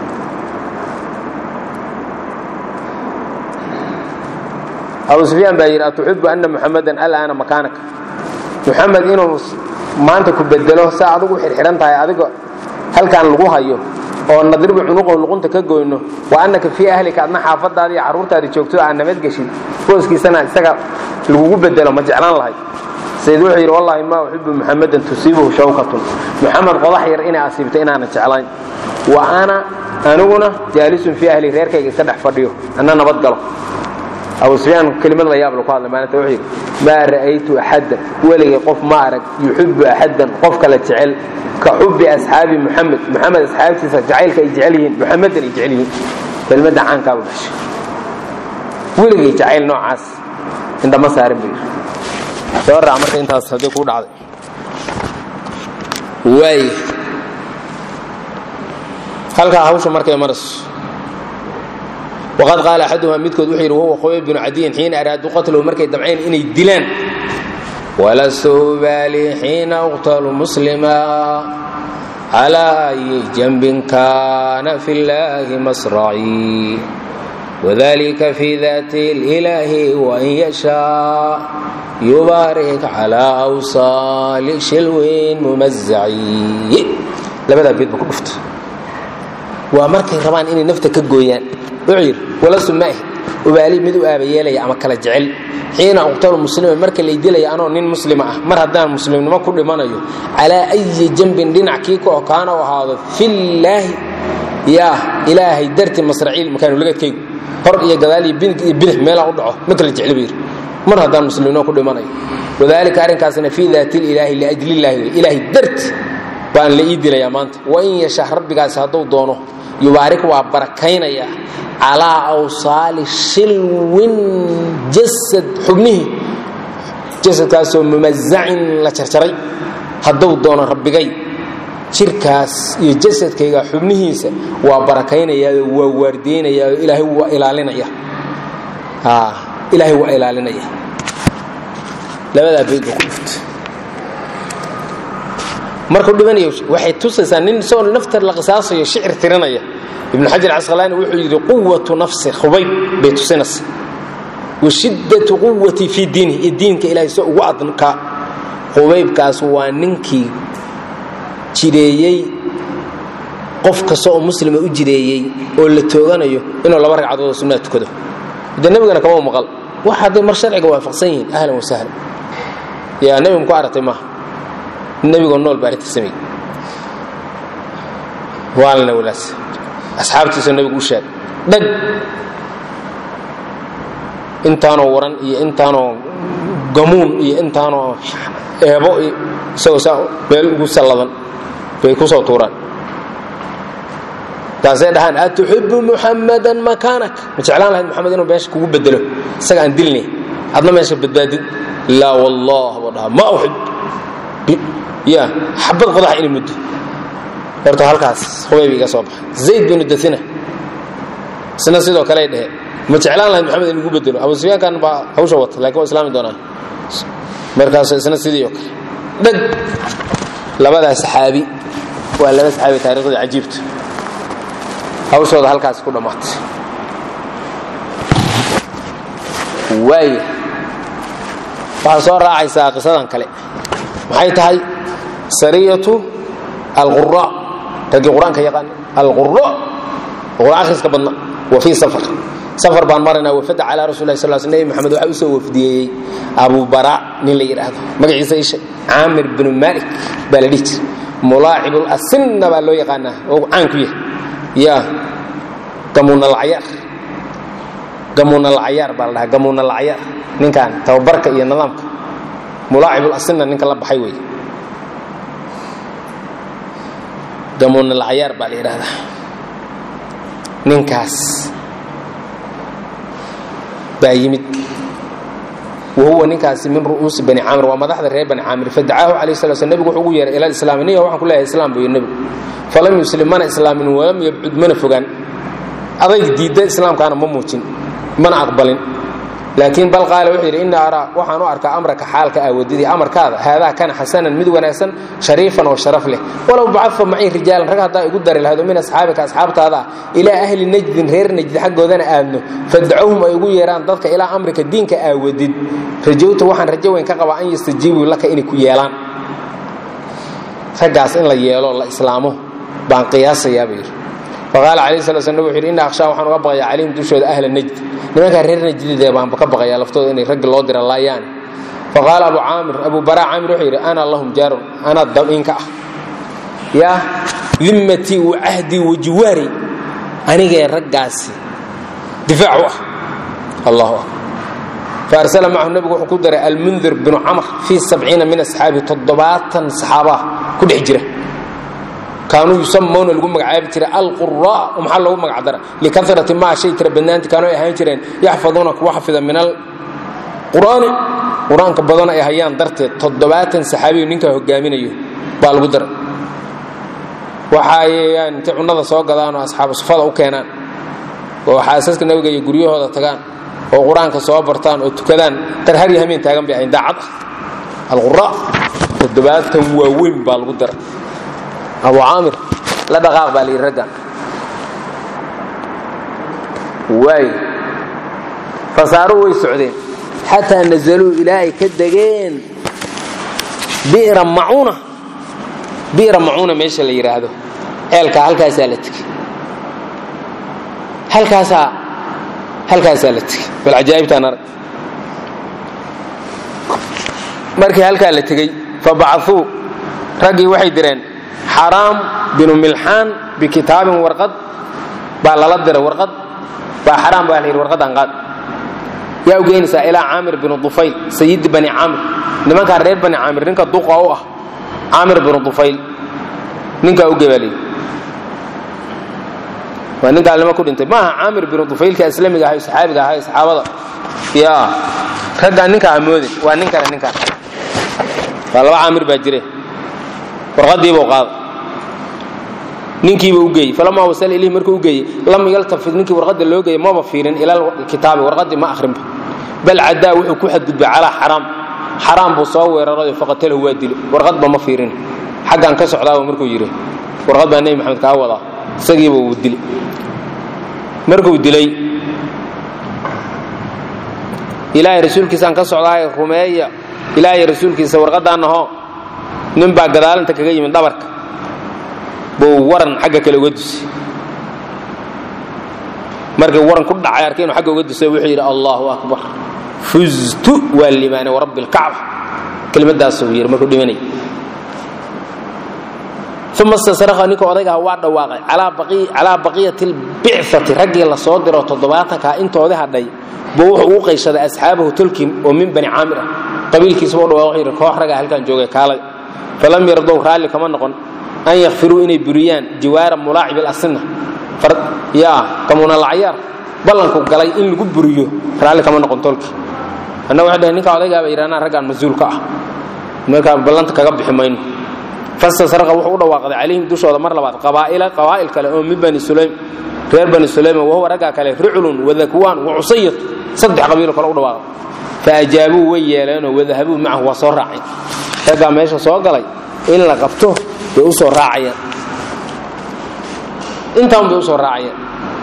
abu sufyaan baa yidhi atuxibu ana muxamadan alaana makaanaka muxamed inuu maanta ku bedelo saa adigu u xirxihan tahay adiga halkaan lagu hayo oo nadribu cunuqahu luqunta ka goyno wa annaka fii ahlika adna xaafadaada iyo carruurtaada joogto aan nabadgeshin booskiisana isaga lagugu bedelo ma jeclaan lahay sayd wuxuu yidhi wallahi ma uxibu muxamadan tusiibuhu shawkatun muxamed qodax yar inay asiibto inaanan jeclayn wa ana aniguna jaalisun fii ahli reerkayga iska dhex fadhiyo anna nabad galo abu sufyaan kelimad la yaab lu ku hadlay maalinta wuxuu yidhi maa ra'aytu axaddan weligay qof ma arag yuxibu axaddan qof kale jecel ka xubbi asxaabi muxamed muxamed asxaabtiisa jacaylka ay jecel yihiin muxamedan ay jecel yihiin kelmadda caankaaba bashay weligay jacayl noocaas indhama saarin buu yidhi soo raac marka intaas haddii kuu dhacday waay halkaa hawsha markay marayso waqad qaala axaduhuma midkood wuxuu yidhi wahuwa qubayb binu cadiyin xiina araaduu qatlahu markay damceen inay dilaan walastu ubaali xiina uqtalu muslima calaa ayi janbin kaana fi llaahi masracii wadalika fi daati اlilaahi wain yashaa yubaarik calaa awsaali shilwin mumazaci labadaa beed ba ku dhufta waa markay rabaan inay nafta ka gooyaan wuxuu yidhi walastu maahi ubaali mid u aabayeelaya ama kala jecel xiina uqtalu musliman marka lay dilaya anoo nin muslima ah mar haddaan muslimnimo ku dhimanayo calaa ayi janbin dhinac kii ka okaana u ahaado fillaahi yaa ilaahay darti masraciil makaanuligadkaygu hor iyo gadaal iyo binig iyo bidix meelaan u dhaco ma kala jecli buu yidhi mar haddaan muslimnimo ku dhimanayo wadalika arrinkaasna fii daati ilaahi liajlillaahi wey ilaahay darti baan la ii dilayaa maanta wain yashaa rabbigaasi hadduu doono yubaarik waa barakaynayaa calaa awsaali shilwin jasad xubnihii jasadkaasoo mumazacin la jarjaray hadduu doono rabbigay jirkaas iyo jasadkayga xubnihiisa waa barakaynayaao waa waardeynayaao ilaahay waa ilaalinaya ilaahay waa ilaalinaya labadaa beed ba ku dhufta markuu dhimanayo waxay tusaysaa nin isagoo nafta la qisaasayo shicir tirinaya ibnu xajar casqalaani wuxuu yidhi quwatu nafsi khubayb bay tusinaysa wa shiddatu quwati fii diinihi iyo diinka ilahay so ugu adkaa khubaybkaas waa ninkii jireeyey qof kasta oo muslima u jireeyey oo la tooganayo inuu laba ragcadood oo sunnaa tukado de nebigana kama maqal wax hadday mar sharciga waafaqsan yihiin ahlan wasahlan yaa nebiga muku aragtay maaha nebigoo nool baa arrinta sameeyey waalna walaas asxaabtiisoo nebigu u sheeg dhag intaanoo waran iyo intaanoo gamuun iyo intaanoo eebo isagoo saa meel ugu salladan bay ku soo tuuraan taasay dhahaan atuxibu muxamadan makaanak ma jeclaan lahayd moxamed inuu meesha kugu bedelo isaga aan dilnay adna meesha badbaadid laa wallah buu dhahaa ma uxib ya xabad qodax inay muddo horta halkaas hubayb iga soo baxay zayd binu daina isna sidoo kale dhehe ma jeclaan lahayd moxamed in lagu bedelo abu sufyaankan baa hawsha wata lakin waa islaami doonaa markaas isna sidii oo kale dhag labadaa saxaabi waa laba saxaabi taariikhdii cajiibta hawshooda halkaas ku dhammaatay waaya waxaa soo raacaysaa qisadan kale maxay tahay sariyatu alqura raggii qur-aanka yaqaan alquro qur-aan akhriska badna wa fii safar safar baan maraynaa wafada calaa rasul lah sal sl nebi maxamed waxaa usoo wafdiyeeyey abu bara nin la yidhaahdo magaciisa isha caamir binu malik baa la dhihi jira mulaacibul asinna baa loo yaqaanaa oo caan ku yahay ya gamuunalcayaar gamuunalcayaar baa la dhahaa gamuunalcayaar ninkan tababarka iyo nidaamka mulaacibul asinna ninka la baxay wey gamuunalcayaar baa la yidhaahdaa ninkaas baa yimid wahuwa ninkaasi min ru'uusi bani caamir waa madaxda reer bani caamir fadacaahu calayh sala sl nebigu wuxuu ugu yeeray ila islaami niga waxaan ku leeyahay islaam buu yidhi nebigu falam yuslim mana islaamin walam yabcud mana fogaan adayg diidda islaamkaana ma muujin mana aqbalin laakiin bal qaala wuxuu yidhi inna araa waxaan u arkaa amraka xaalka aawadidii amarkaada haadaa kana xasanan mid wanaagsan shariifan oo sharaf leh walow bacadfa macii rijaalan rag haddaa igu dari lahado min asxaabika asxaabtaada ah ilaa ahli najdin reer najdi xaggoodana aadno fadacowhum ay ugu yeeraan dadka ilaa amrika diinka aawadid rajowta waxaan rajo weyn ka qabaa an yastajiibuu laka inay ku yeelaan raggaas in la yeelo la islaamo baan qiyaasayaa buu yidhi faqaala calayh sala sl nabig wuxu yidhi inna akhshaa waxaan uga baqayaa calayhim dushooda ahla najd nimankaa reer najdidee baanba ka baqayaa laftooda inay raggi loo dira laayaane faqaala abu caamir abu baraa caamir wuxuu yidhi ana lahum jaarun anaa dabinka ah yaa dimmatii wa cahdii wa jiwaari anigee raggaasi difaac u ah allahu akbar faarsala macahu nebigu wuxuu ku daray almundir binu camr fii sabciina min asxaabihi toddobaatan saxaabaah ku dhex jira kaanuu yusamawna lagu magacaabi jiray alqura maxaa loogu magacdara likarati maa shay tira badnaanti kaanuu ay ahaan jireen yaxfaduuna kuwa xafida min alqur'aani qur-aanka badan ay hayaan darteed toddobaatan saxaabiyu ninkaa hogaaminayo baa lagu daray waxaayaan intay cunnada soo gadaanoo asxaabu sufada u keenaan oo xaasaska nabiga iyo guryahooda tagaan oo qur-aanka soo bartaan oo tukadaan darharya hameen taagan bay ahayn daacad ah alqura toddobaatan waaweyn baa lagu daray abu caamir la dhaqaaq baa layidhi raggan waay fasaaruu way socdeen xataa nazaluu ilaa ay ka degeen bi'ra macuuna bi'ra macuuna meesha la yidhaahdo ceelkaa halkaasaa la tegey halkaasaa halkaasaa la tegey bal cajaa'ibtaan arag markii halkaa la tegey fabacuu raggii waxay direen xaraam binu milxaan bikitaabin warqad baa lala diray warqad baa xaraam baa la yidhi warqadan qaad yaa u geynaysaa ilaa caamir binu dufayl sayidi bani caamir nimankaa reer bani caamir ninka duqa u ah caamir binu dufayl ninkaa u gebaaliyey waa nin gaalnimo ku dhintay maaha caamir binu dufaylka islamiga ahay saxaabiga ahay saxaabada yaa raggaa ninkaa hamoodin waa nin kale ninkaan waa laba caamir baa jire warqadiibuu qaada ninkiiba u geeyey falamaa wasala ilayhi markuu u geeyey lam yaltafid ninkii warqadda loo geeyey maba fiirin ila kitaabi warqaddii ma akhrinba bal cadaa wuxuu ku xadgudbay calaa xaraam xaraam buu soo weerarayo faqatalahu waa dilo warqadba ma fiirin xaggaan ka socdaaba markuu yidhi warqad baa nebi maxamed kaa wadaa isagiiba uu dili markuu dilay ilaahay rasuulkiisaan ka socdaaye rumeeya ilaahay rasuulkiisa warqadaanaho nin baa gadaalinta kaga yimid dhabarka buu waran xagga kale uga dusay markii waran ku dhacay arkay inuu agga uga dusay wuxuu yidhi allahu akbar fuztu waa limaanay warabbi lkacba kelimadaasuu yidhi markuu dhimanay uma stasraha ninka odaygaha waa dhawaaqay calaa baqiyati lbicati raggii la soo diro toddobaatankaa intoodii hadhay buu wuxuu ugu qayshaday asxaabahu tolkim oo min bani caamir ah qabiilkiisaba u dhawaaq wuxuu yidhi koox raggaa halkan joogay kaalay falam yardow raalli kama noqon an yakfiruu inay buriyaan jiwaara mulaacib alasina yaa kamunalacyaar ballanku galay in lagu buriyo raalli kama noqon tolki annaga waxay dhaheen ninka odaygaaba yidhahnaa raggaan mas-uul ka ah markaa ballanta kaga bixi mayno fastasraqa wuxuu u dhawaaqday calayhim dushooda mar labaad qabaa'ila qabaa'il kale oo min bani sulaym reer bani sulaym wahuwa raggaa kale ruculun wadakwaan wacusayat saddex qabiilo kale u dhawaaqay faajaabuu way yeeleenoo wadahabuu macahu waa soo raaceen raggaa meesha soo galay in la qabto bay u soo raacayeen intaan bay u soo raacayeen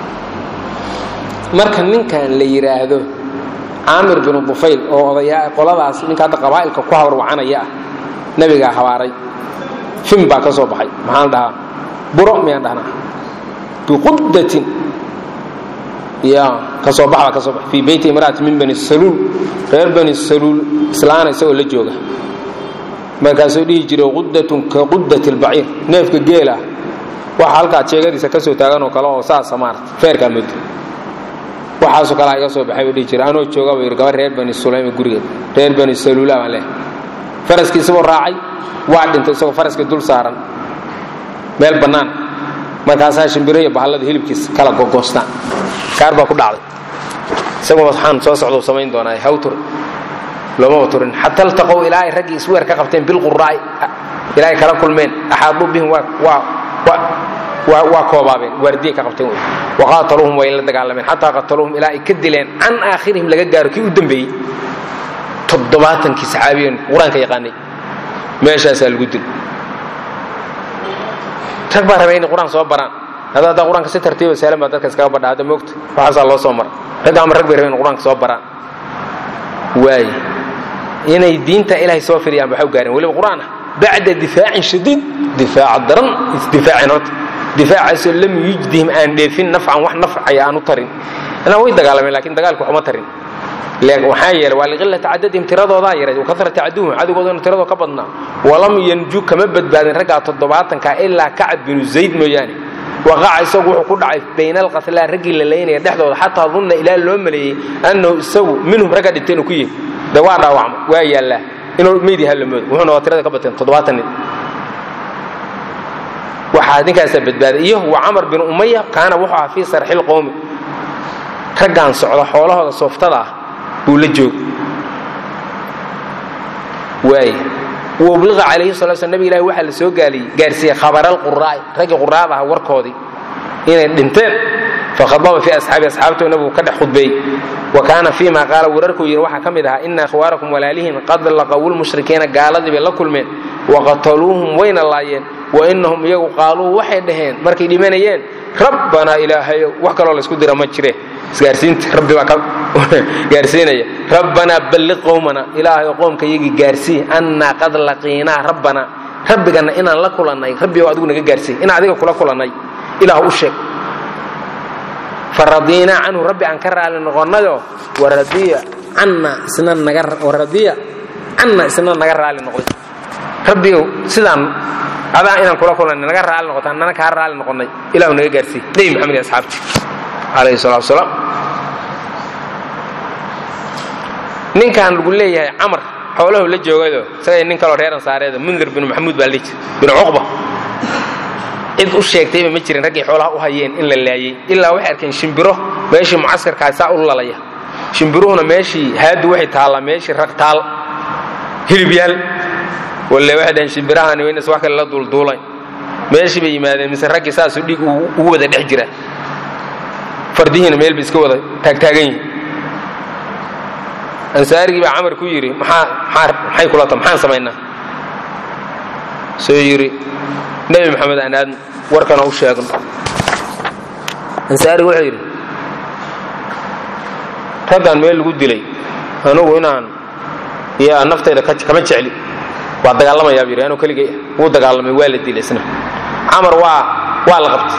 marka ninkan la yidhaahdo caamir binu dufayl oo odayaa qoladaas ninka hadda qabaa'ilka ku habarwacanaya ah nebigaa habaaray fin baa ka soo baxay maxaan dhahaa buro miyaan dhahnaa biquddatin ya kasoo baxda kasoo bax fii beyti imraati min bani saluul reer bani saluul islaana isagoo la jooga markaasuu dhihi jiray quddatun ka quddati lbaciir neefka geela waxa halkaa jeegadiisa ka soo taaganoo kale oo saasa maarata feerkaa muddo waxaasoo kalea iga soo baxay buu dhihi jiray anoo jooga buu yidhi gabar reer bani sulaym gurigeed reer bani saluula baan leehay faraskii isagoo raacay waa dhintay isagoo faraskii dul saaran meel bannaan markaasaa shimbiro iyo bahallada hilibkiis kala gogoostaan kaar baa ku dhacday isagoo waxaan soo socdou samayn doonaa hawtur loomaba turin xata altaqow ilaa ay raggii isweer ka qabteen bilquraa'i ilaa ay kala kulmeen axaaduu bihim waa koobaabeen waardiye ka qabteen wey waqaataluuhum way la dagaalameen xataa qataluuhum ilaa ay ka dileen can aakhirihim laga gaaro kii u dambeeyey toddobaatankii saxaabiyan qur-aanka yaqaanay meeshaasaa lagu dil rag baa rabay inay qur-aan soo baraan hadda haddaa qur-aanka si tartiiba saalan baa dadka iskaga badha hadda moogta waxaasaa loo soo mara ragga ama rag bay rabeen qur-aanka soo baraan waay inay diinta ilaahay soo firiyaan waxay u gaareen weliba qur-aan ah bacda difaacin shadiid difaaca daran isdifaacin horta difaacaasoo lam yujdihim aan dheefin nafcan wax nafcaya aan u tarin inaa way dagaalameen lakin dagaalku waxuma tarin waxaa yeelay waa liqilati cadadihim tiradoodaa yaray wakasrati caduwihim cadowgoodana tiradoo ka badnaa walam yanju kama badbaadin raggaa toddobaatanka ilaa kacab binu zayd mooyaane waqaca isagu wuxuu ku dhacay bayna alqatlaa raggii la laynaya dhexdooda xataa dunna ilaa loo maleeyey annahu isagu minhum ragga dhinteen uu ku yihi de waa dhaawacma waa yaallaa inuu meyd yaha la moodo wuxuuna waa tirada ka bateen toddobaatan nin waxaa ninkaasaa badbaaday iyo wa camar bin umaya kaana wuxuu ahaa fii sarxil qowmi raggaan socda xoolahooda sooftada ah buu la joog waay wabliqa calayhi sala sl nabig ilahi waxaa la soo gaaliyey gaarsiiyey khabaralquraa'i raggii quraada aha warkoodii inay dhinteen fakhadaba fii asxaabi asxaabtoo nabigu ka dhex khudbeeyey wa kaana fii ma qaala wararkuu yidhi waxaa ka mid ahaa ina akhwaarakum walaalihiin qad laqawulmushrikiina gaaladii bay la kulmeen waqataluuhum wayna laayeen wa inahum iyagu qaaluu waxay dhaheen markay dhimanayeen rabbanaa ilaahayow wax kaloo laysku dira ma jire isgaarsiinta rabbi baa ka gaarsiinaya rabbanaa balliq qowmana ilaahayow qoomka iyagii gaarsii annaa qad laqiinaa rabbanaa rabbigana inaan la kulannay rabbigow adigu naga gaarsii inaan adiga kula kulannay ilaah u sheeg faradiinaa canhu rabbi aan ka raali noqonnayo waradiya canna isna naga waradiya canna isna naga raali noqday rabbigow sidaan adaa inaan kula kulannay naga raali noqota annana kaa raali noqonnay ilahu naga gaarsii nebi maxamed iyo asxaabti calayhi salatu wasalaam ninkan lagu leeyahay camar xoolahu la joogado isagay nin kaloo reer ansaareeda mundir binu maxamuud baa la dhihi jira binu cuqba cid u sheegtayba ma jirin raggii xoolaha u hayeen in la laayey ilaa waxay arkeen shimbiro meeshii mucaskarkaa saa u lalaya shimbiruhuna meeshii haadu waxay taallaa meeshii rag taal hilibyaal walle waxay dhaheen shimbirahani waynas wax kale la duulduulayn meeshii bay yimaadeen mise raggii saasuu dhiig ugu wada dhex jira fardihiina meel bay iska wada taagtaagan yihin ansaarigii baa camar ku yidhi maxay kula ta maxaan samaynaa soo yidhi nebi maxamed aan aadno warkana u sheegno ansaarigu wuxuu yidhi raggaan meel lagu dilay anugu inaan yaa naftayda kama jecli waa dagaalamayaa bu yidhi anuu keligay wuu dagaalamay waa la dilay isna camar waa waa la qabtay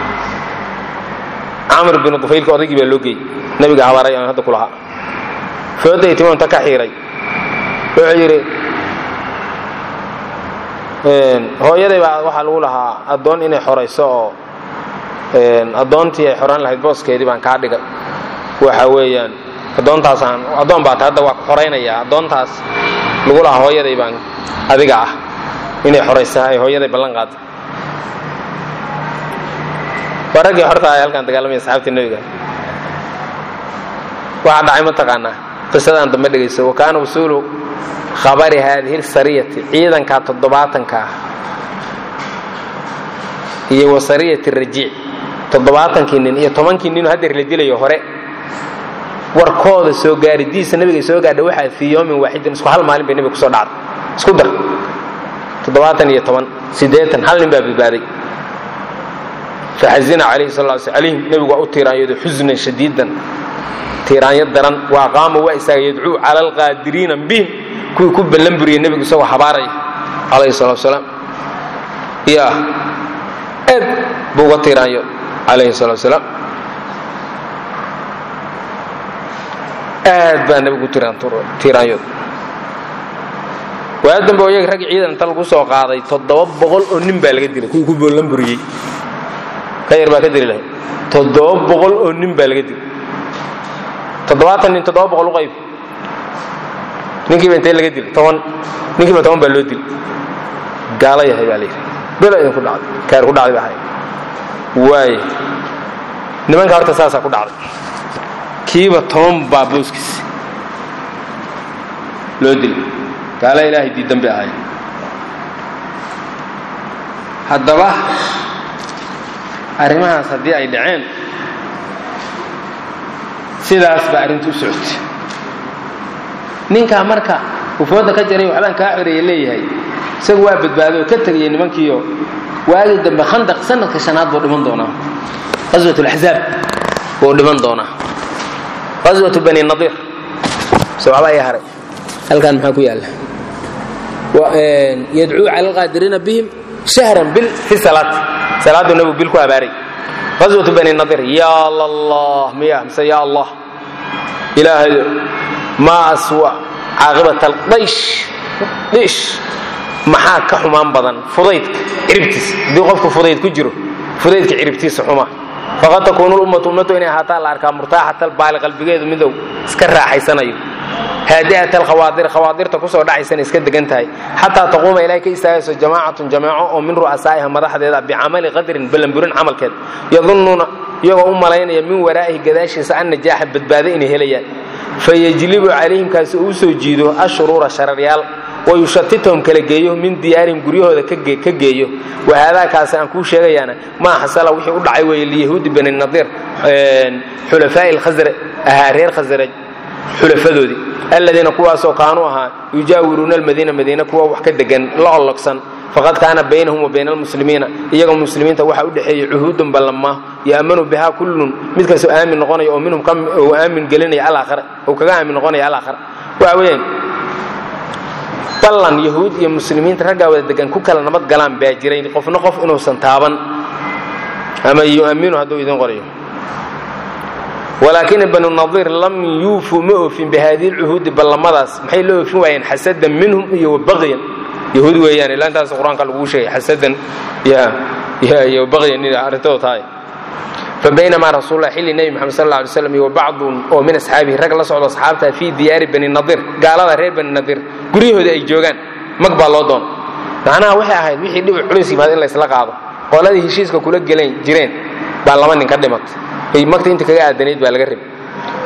camar binu dufaylka odaygii baa loo geeyey nebiga habaaray aan hadda ku lahaa fooday timonta ka xiiray wuxuu yidhi hooyaday baa waxaa lagu lahaa addoon inay xorayso oo addoontii ay xoraan lahayd booskeedii baan kaa dhigay waxa weeyaan addoontaasaan addoon baa ta hadda waa ku xoraynayaa addoontaas lagu lahaa hooyaday baan adiga ah inay xoraysa ay hooyaday ballan qaaday waa raggii xorta ay halkaan dagaalamaya asxaabtii nebiga waxaa dhacay mataqaanaa qisadaan dambe dhegayso wa kaana wusuulu khabari haadihi sariyati ciidanka toddobaatanka ah iyo wa sariyati rajiic toddobaatankii nin iyo tobankii ninoo haddeer la dilayo hore warkooda soo gaaridiisa nabiga soo gaadha waxaa fii yoomin waaxidin isku hal maalin bay nabiga kusoo dhacday isku dar toddobaatan iyo toban siddeetan hal nin baa badbaaday faxazina calayhi sal lla sl calayhim nebigu waa u tiiraanyooday xusnan shadiidan tiiraanyo daran waa qaama waa istaaga yadcuu cala alqaadiriina bihim kuwii ku ballan buriyey nebigu isagoo habaaraya calayhi salatu wasalaam ya aad buu uga tiiraanyo calayhi salatu wasalaam aad baa nebigu tiiraanyood waa dambe oo iyaga rag ciidan inta lagu soo qaaday toddoba boqol oo nin baa laga dilay kuwii ku boollan buriyey ka yar baa ka dili lahay toddoba boqol oo nin baa laga dilay toddobaatan nin toddoba boqol u qayb ninkiiba intee laga dilay toban ninkiiba toban baa loo dilay gaalo yahay baa layidhi bilo idinku dhacday kaar ku dhacday baa ahay waaye nimanka horta saasaa ku dhacday kiiba toban baa booskiis loo dilay gaala ilaahay diidan bay ahay haddaba arrimahaas haddii ay dhaceen sidaas baa arrintu u socotay ninkaa marka ufooda ka jaray waxbaan kaa xoreeye leeyahay isagu waa badbaado oo ka tegayay nimankiiyo waagii dambe khandaq sanadka shanaad buu dhiman doonaa qaswat laxzaab buu dhiman doonaa qaswatu bani nadiir se waxba ii haray halkan maxaa ku yaalla yadcuu cala alqaadiriina bihim shahran bil fi salaat salaaduu nabigu bil ku abaaray qaswatu bani nadiir yaa lallah miya mise yaa allah ilaahay maa aswa caaqibat aldaysh dhish maxaa ka xumaan badan fudaydka ciribtiisa haddii qofku fudayd ku jiro fudaydka ciribtiisa xuma faqad takuunu lummatu ummatu inay ahaataa la arkaa murtaaxata albaali qalbigeedu midow iska raaxaysanayo haadi'at alkhawaadir khawaadirta kusoo dhacaysana iska degan tahay xataa taquuma ilaahay ka istaagayso jamaacatun jamaaco oo min ru'asaa'iha madaxdeeda bicamali qadrin ballanburin camalkeed yadunnuuna iyagoo u malaynaya min waraa'ihi gadaashiisa an najaaxa badbaado inay helayaan fayajlibu calayhim kaasi uu soo jiido ashuruura shararyaal wayushatitahum kala geeyo min diyaarihim guryahooda ka geeyo wahaadaa kaasi aan kuu sheegayaana maa xasala wixii u dhacay weeye liyahuudi bani nadiir xulafaa'i lkhasraj ahaa reer khasraj xulafadoodii aladiina kuwaasoo kaanuu ahaa yujaawiruuna almadiina madiina kuwa wax ka degan la ollogsan faqad kaana baynahum wa bayna almuslimiina iyagoo muslimiinta waxaa u dhexeeyey cuhuudun ballanmaa yaamanu bihaa kullun mid kastoo aamin noqonaya oo minhum uu aamin gelinaya alaakhira uu kaga aamin noqonaya alaakhira waxa weeyaan ballan yahuud iyo muslimiinta raggaa wada degan ku kala nabad galaan baa jiray qofna qof inuusan taaban ama yu'aminu hadduu idin qorayo walaakina banu nadiir lam yuufuu ma oofin bihadihi lcuhuudi ballamadaas maxay la oofin waayeen xasadan minhum iyo wabaqyan yahuud weeyaan ilaa intaas qur-aanka laguu sheegay xasadan iyo baqyan in arrintooda tahay fabaynamaa rasuullah xilli nebi moxamed sal alla alay slam iyo bacdun oo min asxaabihi rag la socdo asxaabta fii diyaari bani nadiir gaalada reer bani nadiir guryahooda ay joogaan mag baa loo doon macnaha waxay ahayd wixii dhibi culays yimaad in laysla qaado qoladii heshiiska kula gelen jireen baa laba nin ka dhimatay magta inta kaga aadanayd baa laga rabay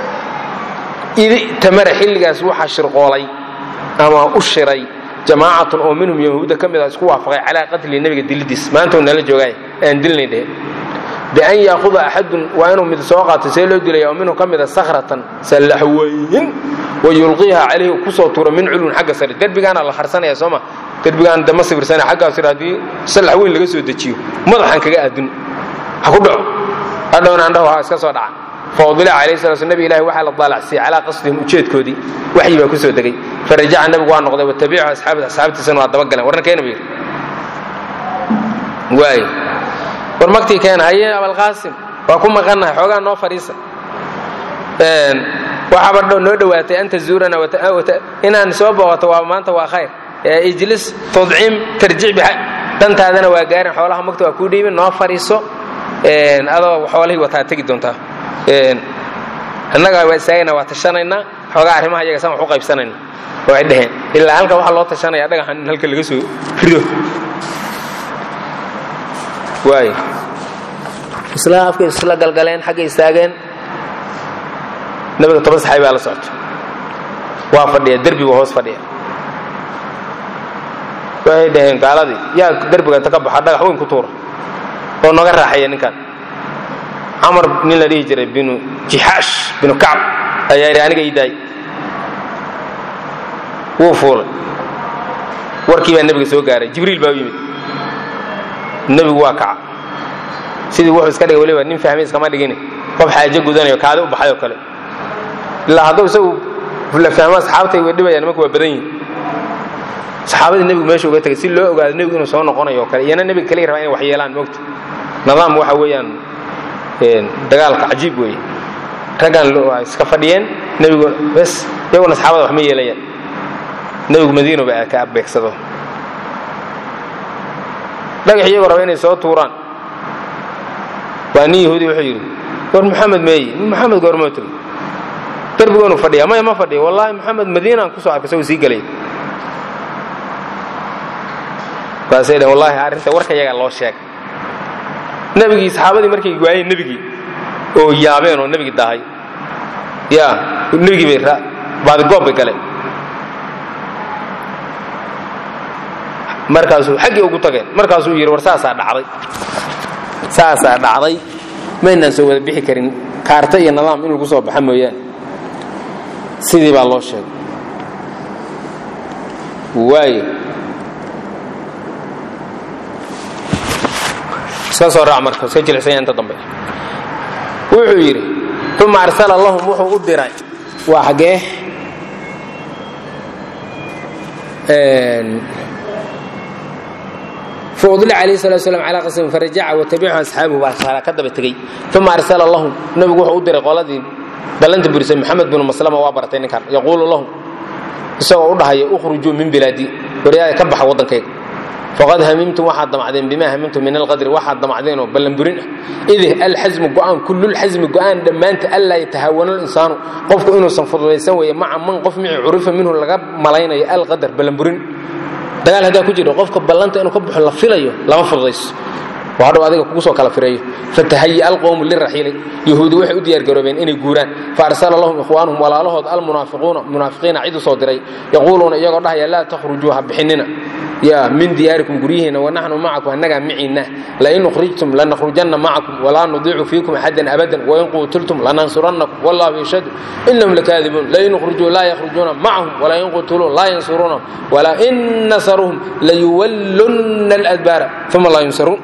idi tamara xilligaas waxaa shirqoolay ama u shiray jamaacatun oo minhum yahuudda ka mid a isku waafaqay calaa qatli nebiga dilidiis maanta uu nala joogaay aan dilnay dhehe bian yaahuda axadun waa inuu mid soo qaato see loo dilaya oo minhu ka mida sakhratan sallax weyn wa yulqiiha calayhi kusoo tuuro min culwin xagga sare derbigaana la harsanaya sooma derbigaan dama sawirsanaya xaggaa sare haddii sallax weyn laga soo dejiyo madaxaan kaga aadun ha ku dhaco hadhowna andhahu ha iska soo dhaca faudila calayhi salatu slam nabi ilahi waxaa la daalacsiyey calaa qasdihim ujeedkoodii waxyi baa ku soo degay farajaca nabigu waa noqday watabicu asxaabati asxaabtiisana waa dabagaleen warna keena buu yidhi waay war magtii keena haye abalqaasim waa ku maqannahay xoogaa noo fadhiisa waxaaba noo dhowaatay an tazuurana inaan soo booqato waa maanta waa khayr ijlis tudcim tarjic bixaj dantaadana waa gaarin xoolaha magta waa kuu dhiibin noo fadhiiso adoo xoolahii wataa tegi doontaa annaga waa istaagayna waa tashanaynaa xoogaa arrimaha iyaga san wax u qaybsanayna way dheheen ilaa halka waxaa loo tashanaya dhagaxan in halka laga soo rido waay isla afka isla galgaleen xagga istaageen nabiga toban saxaabi baa la socto waa fadhiya derbigu hoos fadhiya waxay dhaheen gaaladii yaa derbiga inta ka baxa dhagax weyn ku tuura oo noga raaxaya ninkan camar nin la dhihi jiray binu jixaash binu kacb ayaa yidhi aniga ii daay wuu fuulay warkii baa nebiga soo gaaray jibriil baa u yimid nebigu waa kaca sidii wuxuu iska dhigay weliba nin fahmay iskama dhigin qof xaajo gudanayo kaadi u baxay oo kale ilaa hadduu isagu la fahmo asxaabtay way dhibayaan nimanku waa badan yihin saxaabadii nebigu meesha uga tegay si loo ogaado nebigu inuu soo noqonayo oo kale iyana nebiga kaliya rabaa inay wax yeelaan moogta nidaam waxa weeyaan dagaalka cajiib weeye raggan waa iska fadhiyeen nebigu bes iyaguna asxaabada wax ma yeelayaan nebigu madiinoba ka beegsado dhagax iyagoo raba inay soo tuuraan waa nin yahuudi wuxuu yidhi war maxamed meeyi maxamed goormoo tegey derbigoonu fadhiya maya ma fadhiya wallaahi maxamed madiinaan kusoo arkay isagoo sii gelay baasay dhaheen wallaahi arrinta warka yagaa loo sheegay nebigii saxaabadii markay waayeen nebigii oo yaabeen oo nebigii dahay ya nebigii bay baadigoob bay galeen markaasuu xaggii ugu tageen markaasuu yidhi war saasaa dhacday saasaa dhacday maynaan soo wada bixi karin kaarta iyo nidaam in lagu soo baxa mooyaane sidii baa loo sheegay waayo iska soo raac marka iska jilicsanya inta dambe wuxuu yidhi uma arsala lahum wuxuu u diray waa xaggee faudla alayh sala slam calaa qasmin farajaca watabicahu asxaabuhu baa shaala ka daba tegey uma arsala lahum nabigu wuxuu u diray qoladii ballanta burisay maxamed binu maslama waa bartay ninkan yaquulu lahum isagoo u dhahaya ukhrujuu min bilaadi waryaada ka baxa waddankayga faqad hamimtum waxaad damacdeen bimaa hamimtum min alqadri waxaad damacdeenoo ballanburin ah id alxasmu go'aan kullulxasmi go'aan dhammaanta anlaa yatahaawana linsaanu qofku inuusan fududaysan weeye maca man qof mici curifa minhu laga malaynayo alqadar ballanburin dagaal haddaa ku jiro qofka ballanta inuu ka baxo la filayo lama fududayso oo hadhow adiga kugu soo kala fireeyo fatahaya alqowmu liraxiili yahuudi waxay u diyaargaroobeen inay guuraan faarsala lahum ikhwaanuhum walaalahood almunaafiquuna munaafiqiina cid u soo diray yaquuluuna iyagoo dhahaya laa takhrujuu ha bixinina ya min diyaarikum guryihiina wanaxnu macakum annagaa miciinna lain ukhrijtum lanakhrujanna macakum walaa nudiicu fiikum axadan abadan wain quutiltum lanansurannakum wallahu yashhadu inahum lakaadibuun lain ukhrujuu laa yakhrujuuna macahum walain qutiluu laa yansuruunahum walain nasaruuhum layuwallunna aladbaara uma laa yunsaruun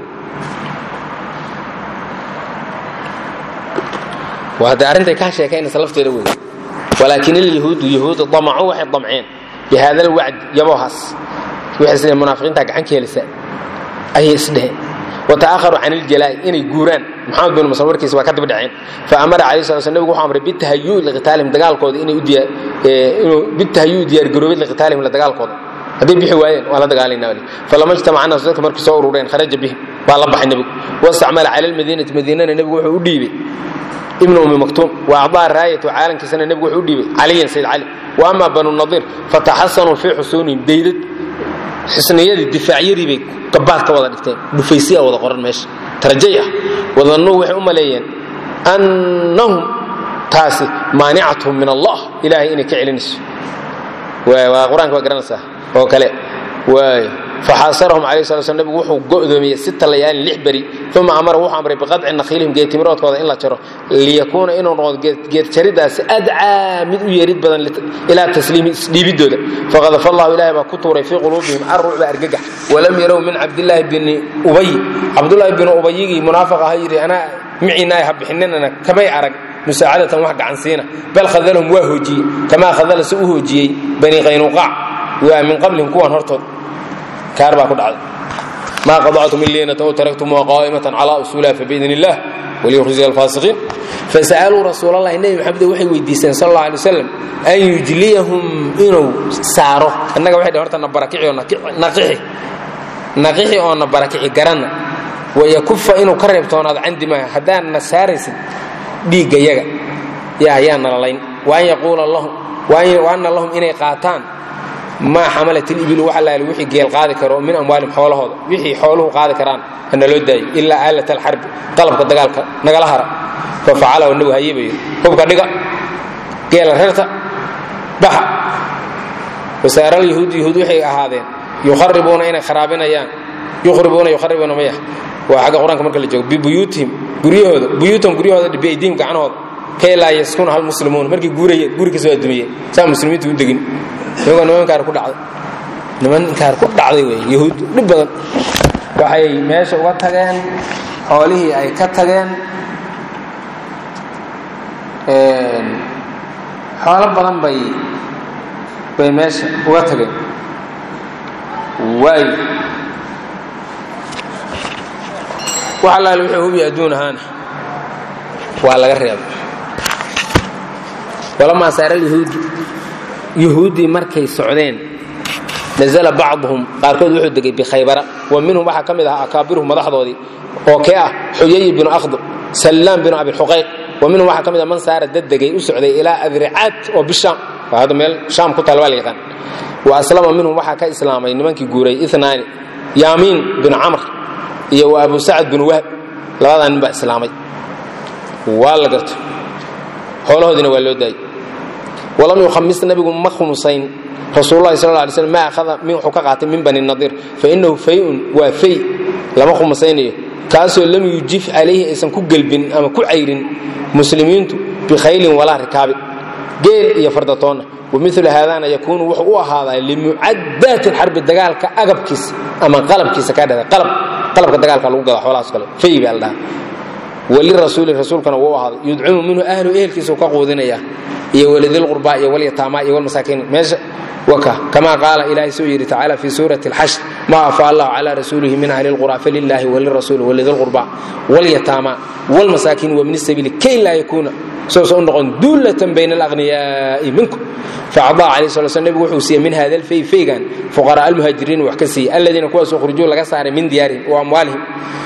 waa hadda arrintay kaa sheekaynaysa lafteeda wey walaakin alyahuudu yahuudu damacuu waxay damceen bi haada alwacd yabohaas waxay sida munaafiqiinta gacan ka helisa ayay isdheheen wata'aharuu can iljalaa'i inay guuraan maxamed bin masal warkiisa waa ka daba dhaceen fa amara calayhi sala sl nebigu wuxuu amray bitahayu'i liqitaalihim dagaalkooda inay u diyaar inuu bitahayu'i diyaargaroobid liqitaalihim la dagaalkooda hadday bixi waayeen waa la dagaalayna wali falama ijtamaca naasu dadka markii soo urureen kharaja bihim baa la baxay nebigu wastacmala cala almadiinati madiinana nebigu wuxuu u dhiibay ibn umi maktuum wa acdaa raayatu caalankiisana nebigu wuxuu u dhiibay caliyan sayd cali wa ama banu nadiir fataxasanuu fii xusuunihim daydad xisniyadii difaacyadii bay gabaad ka wada dhigteen dhufaysiya wada qoran meesha tarajay ah wadannuu waxay u maleeyeen annahum taasi maanicatuhum min allah ilaahay inay ka celinayso waa qur-aanka waa garanaysaa oo kale waay faxaasarahum calayhi sala slam nebigu wuxuu go'doomiyey sita layaalin lix beri uma amara wuxuu amray biqadci nakhiilihim geedtimiroodkooda in la jaro liyakuuna inuu noqdo geedjaridaasi adcaa mid u yeerid badan ilaa tasliimi isdhiibiddooda faqadafa allahu ilahay baa ku tuuray fii quluubihim arrucba argagax walam yarow min cabdillaahi bini ubay cabdullaahi bini ubayigii munaafiq aha yidhi anaa miciinaay ha bixininana kamay arag musaacadatan wax gacansiina bal khadalahum waa hoojiyey kamaa khadala si u hoojiyey bani qaynuqaac waa min qablihim kuwan hortood kaar baa ku dhacday maa qadactum min liinata ow taraktumuha qaa'imatan calaa usuuliha fabiidn illah waliyukhziya alfaasiqiin fasa'aluu rasuulallahi nebi maxamed waxay weydiiseen sal alla alay wasalam an yujliyahum inuu saaro annaga waxay dhhen horta na barakici oo naqixi naqixi oo na barakici garanna wayakufa inuu ka reebtoonaado candimaa haddaan na saaraysid dhiigga yaga yaa yaa nalalayn wa an yaquula lahum wa anna lahum inay qaataan maa xamalat ilibilu wax allaale wixii geel qaadi karo min amwaalihim xoolahooda wixii xooluhu qaadi karaan hana loo daayo ilaa aalat alxarbi qalabka dagaalka nagala hara fa facalahu nabigu haye ba yidhi hubka dhiga geela reerta baxa wasaara alyahuud yahuud waxay ahaadeen yukharibuuna inay kharaabinayaan yukhribuuna yukharibuuna maya waa xagga qur-aanka marka la joogo bibuyuutihim guryahooda buyuutahum guryahooda biaydiihim gacanahooda kay laa yaskuna hal muslimuun markay guurayeen guri kasoo adumiyeen saa muslimiintu u degin iyagoo nimankaar ku dhacday nimankaar ku dhacday wey yahuud dhib badan waxay meesha uga tageen xoolihii ay ka tageen xoolo badan bay bay meesha uga tageen waayo wax allaale wuxuu hubi adduun ahaana waa laga reebay walamaa saara yahuudu yuhuuddii markay socdeen nazala bacduhum qaarkood wuxuu degay bikhaybara wa minhum waxaa ka mid ahaa akaabiruhum madaxdoodii oo kee ah xuyay binu akhdu sallaam binu abixuqayq wa minhum waxaa ka mid ah man saara dad degay u socday ilaa adricaad oo bishaam waa hadda meel shaam ku taal baa la yaqaan wa aslama minhum waxaa ka islaamay nimankii guuray inaani yaamiin binu camr iyo wa abu sacad binu wahb labadaa nin baa islaamay waa la garto xoolahoodiina waa loo daayay walam yukhamis nabigu ma khumusayn rasuululahi sal lay slm ma ahada wuxuu ka qaatay min bani nadiir fainahu fayun waa fay lama khumusaynayo kaasoo lam yujif calayhi aysan ku gelbin ama ku cayrin muslimiintu bikhaylin walaa rikaabi geel iyo fardatoonna wamilu haadana yakuunu wuxuu u ahaadaa limucadaati xarbi dagaalka agabkiisa ama qalabkiisa ka dhada qalabka dagaalka lagu gada xoolahaas kale fay baa la dhaha walirasuuli rasuulkana wuu ahaaday yudcimu minhu ahlu ehelkiisau ka quudinaya iyo walidilqurbaa iyo walyataamaa iyo walmasaakiin meesha waka kama qaala ilaahay suu yidhi tacaala fi suurati alxashr ma afa allahu cala rasuulihi min ahli lqura falilaahi walirasuuli walidilqurbaa walyataamaa walmasaakiin wabni sabiili kay laa yakuuna soosa u noqon duullatan bayna alaqhniyaa'i minkum faacdaa calayh sala sl nebigu wuxuu siiyey min hada alfay faygan fuqaraa almuhaajiriin wax ka siiyey aladiina kuwaas ukhrijuu laga saaray min diyaarihim wa amwaalihim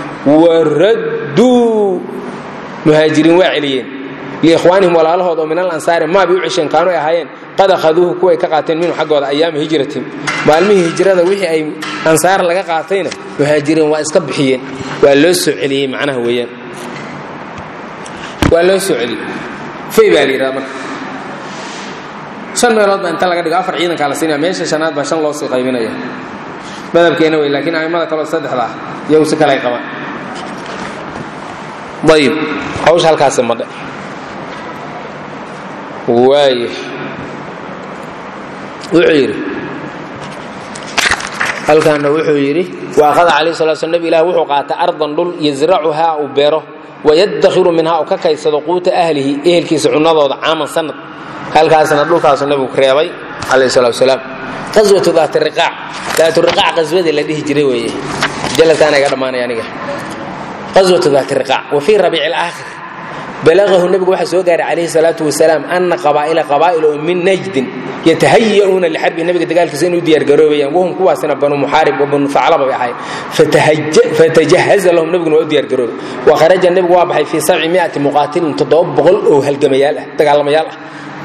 waradduu muhaajiriin waa celiyeen liikhwaanihim walaalahood oo min alansaari maabay u cesheen kaanu ay ahaayeen qad akhaduuhu kuway ka qaateen minhu xaggooda ayaama hijratihim maalmihii hijrada wixii ay ansaar laga qaatayna muhaajiriin waa iska bixiyeen waa loo soo celiyey macnaha weeyaan waa loo soo celiyey fay baa la yidhahda marka shan meelood baa inta laga dhigo afar ciidankaa la siinaya meesha shanaad baa shan loo sii qaybinaya madhabkeena wey laakiin a'immada kaleo saddexda ah iyagu si kale ay qabaan ayib hawsha halkaasi madhe waay wuxuu yidhi halkaana wuxuu yidhi waaqada calayh sala sl nebi ilah wuxuu qaatay ardan dhul yasracuhaa uu beero wayadakhiru minhaa uu ka kaysado quuta ahlihi ehelkiisa cunadooda caaman sanad halkaasna dhulkaasu nebigu reebay calayh salatu wasalaam qaswatu daatiriqaac daaturiqaac qaswadii la dhihi jiray weeye jalataana iga dhammaanaya aniga qaswatu daatiriqaac wa fii rabiici alaakhir balagahu nebigu waxaa soo gaaray calayhi salaatu wasalaam ana qabaa'ila qabaa'il oo min najdin yatahaya'uuna lixarbi nebiga dagaalkiisa inuu diyaargaroobayaan wahum kuwaasina banu muxaarib wa banu faclaba bay ahayd fatajahaza lahum nebiguna waa u diyaargaroobay wa kharaja nebigu waa baxay fii sabci miati muqaatilin toddoba boqol oo halgamayaal ah dagaalamayaal ah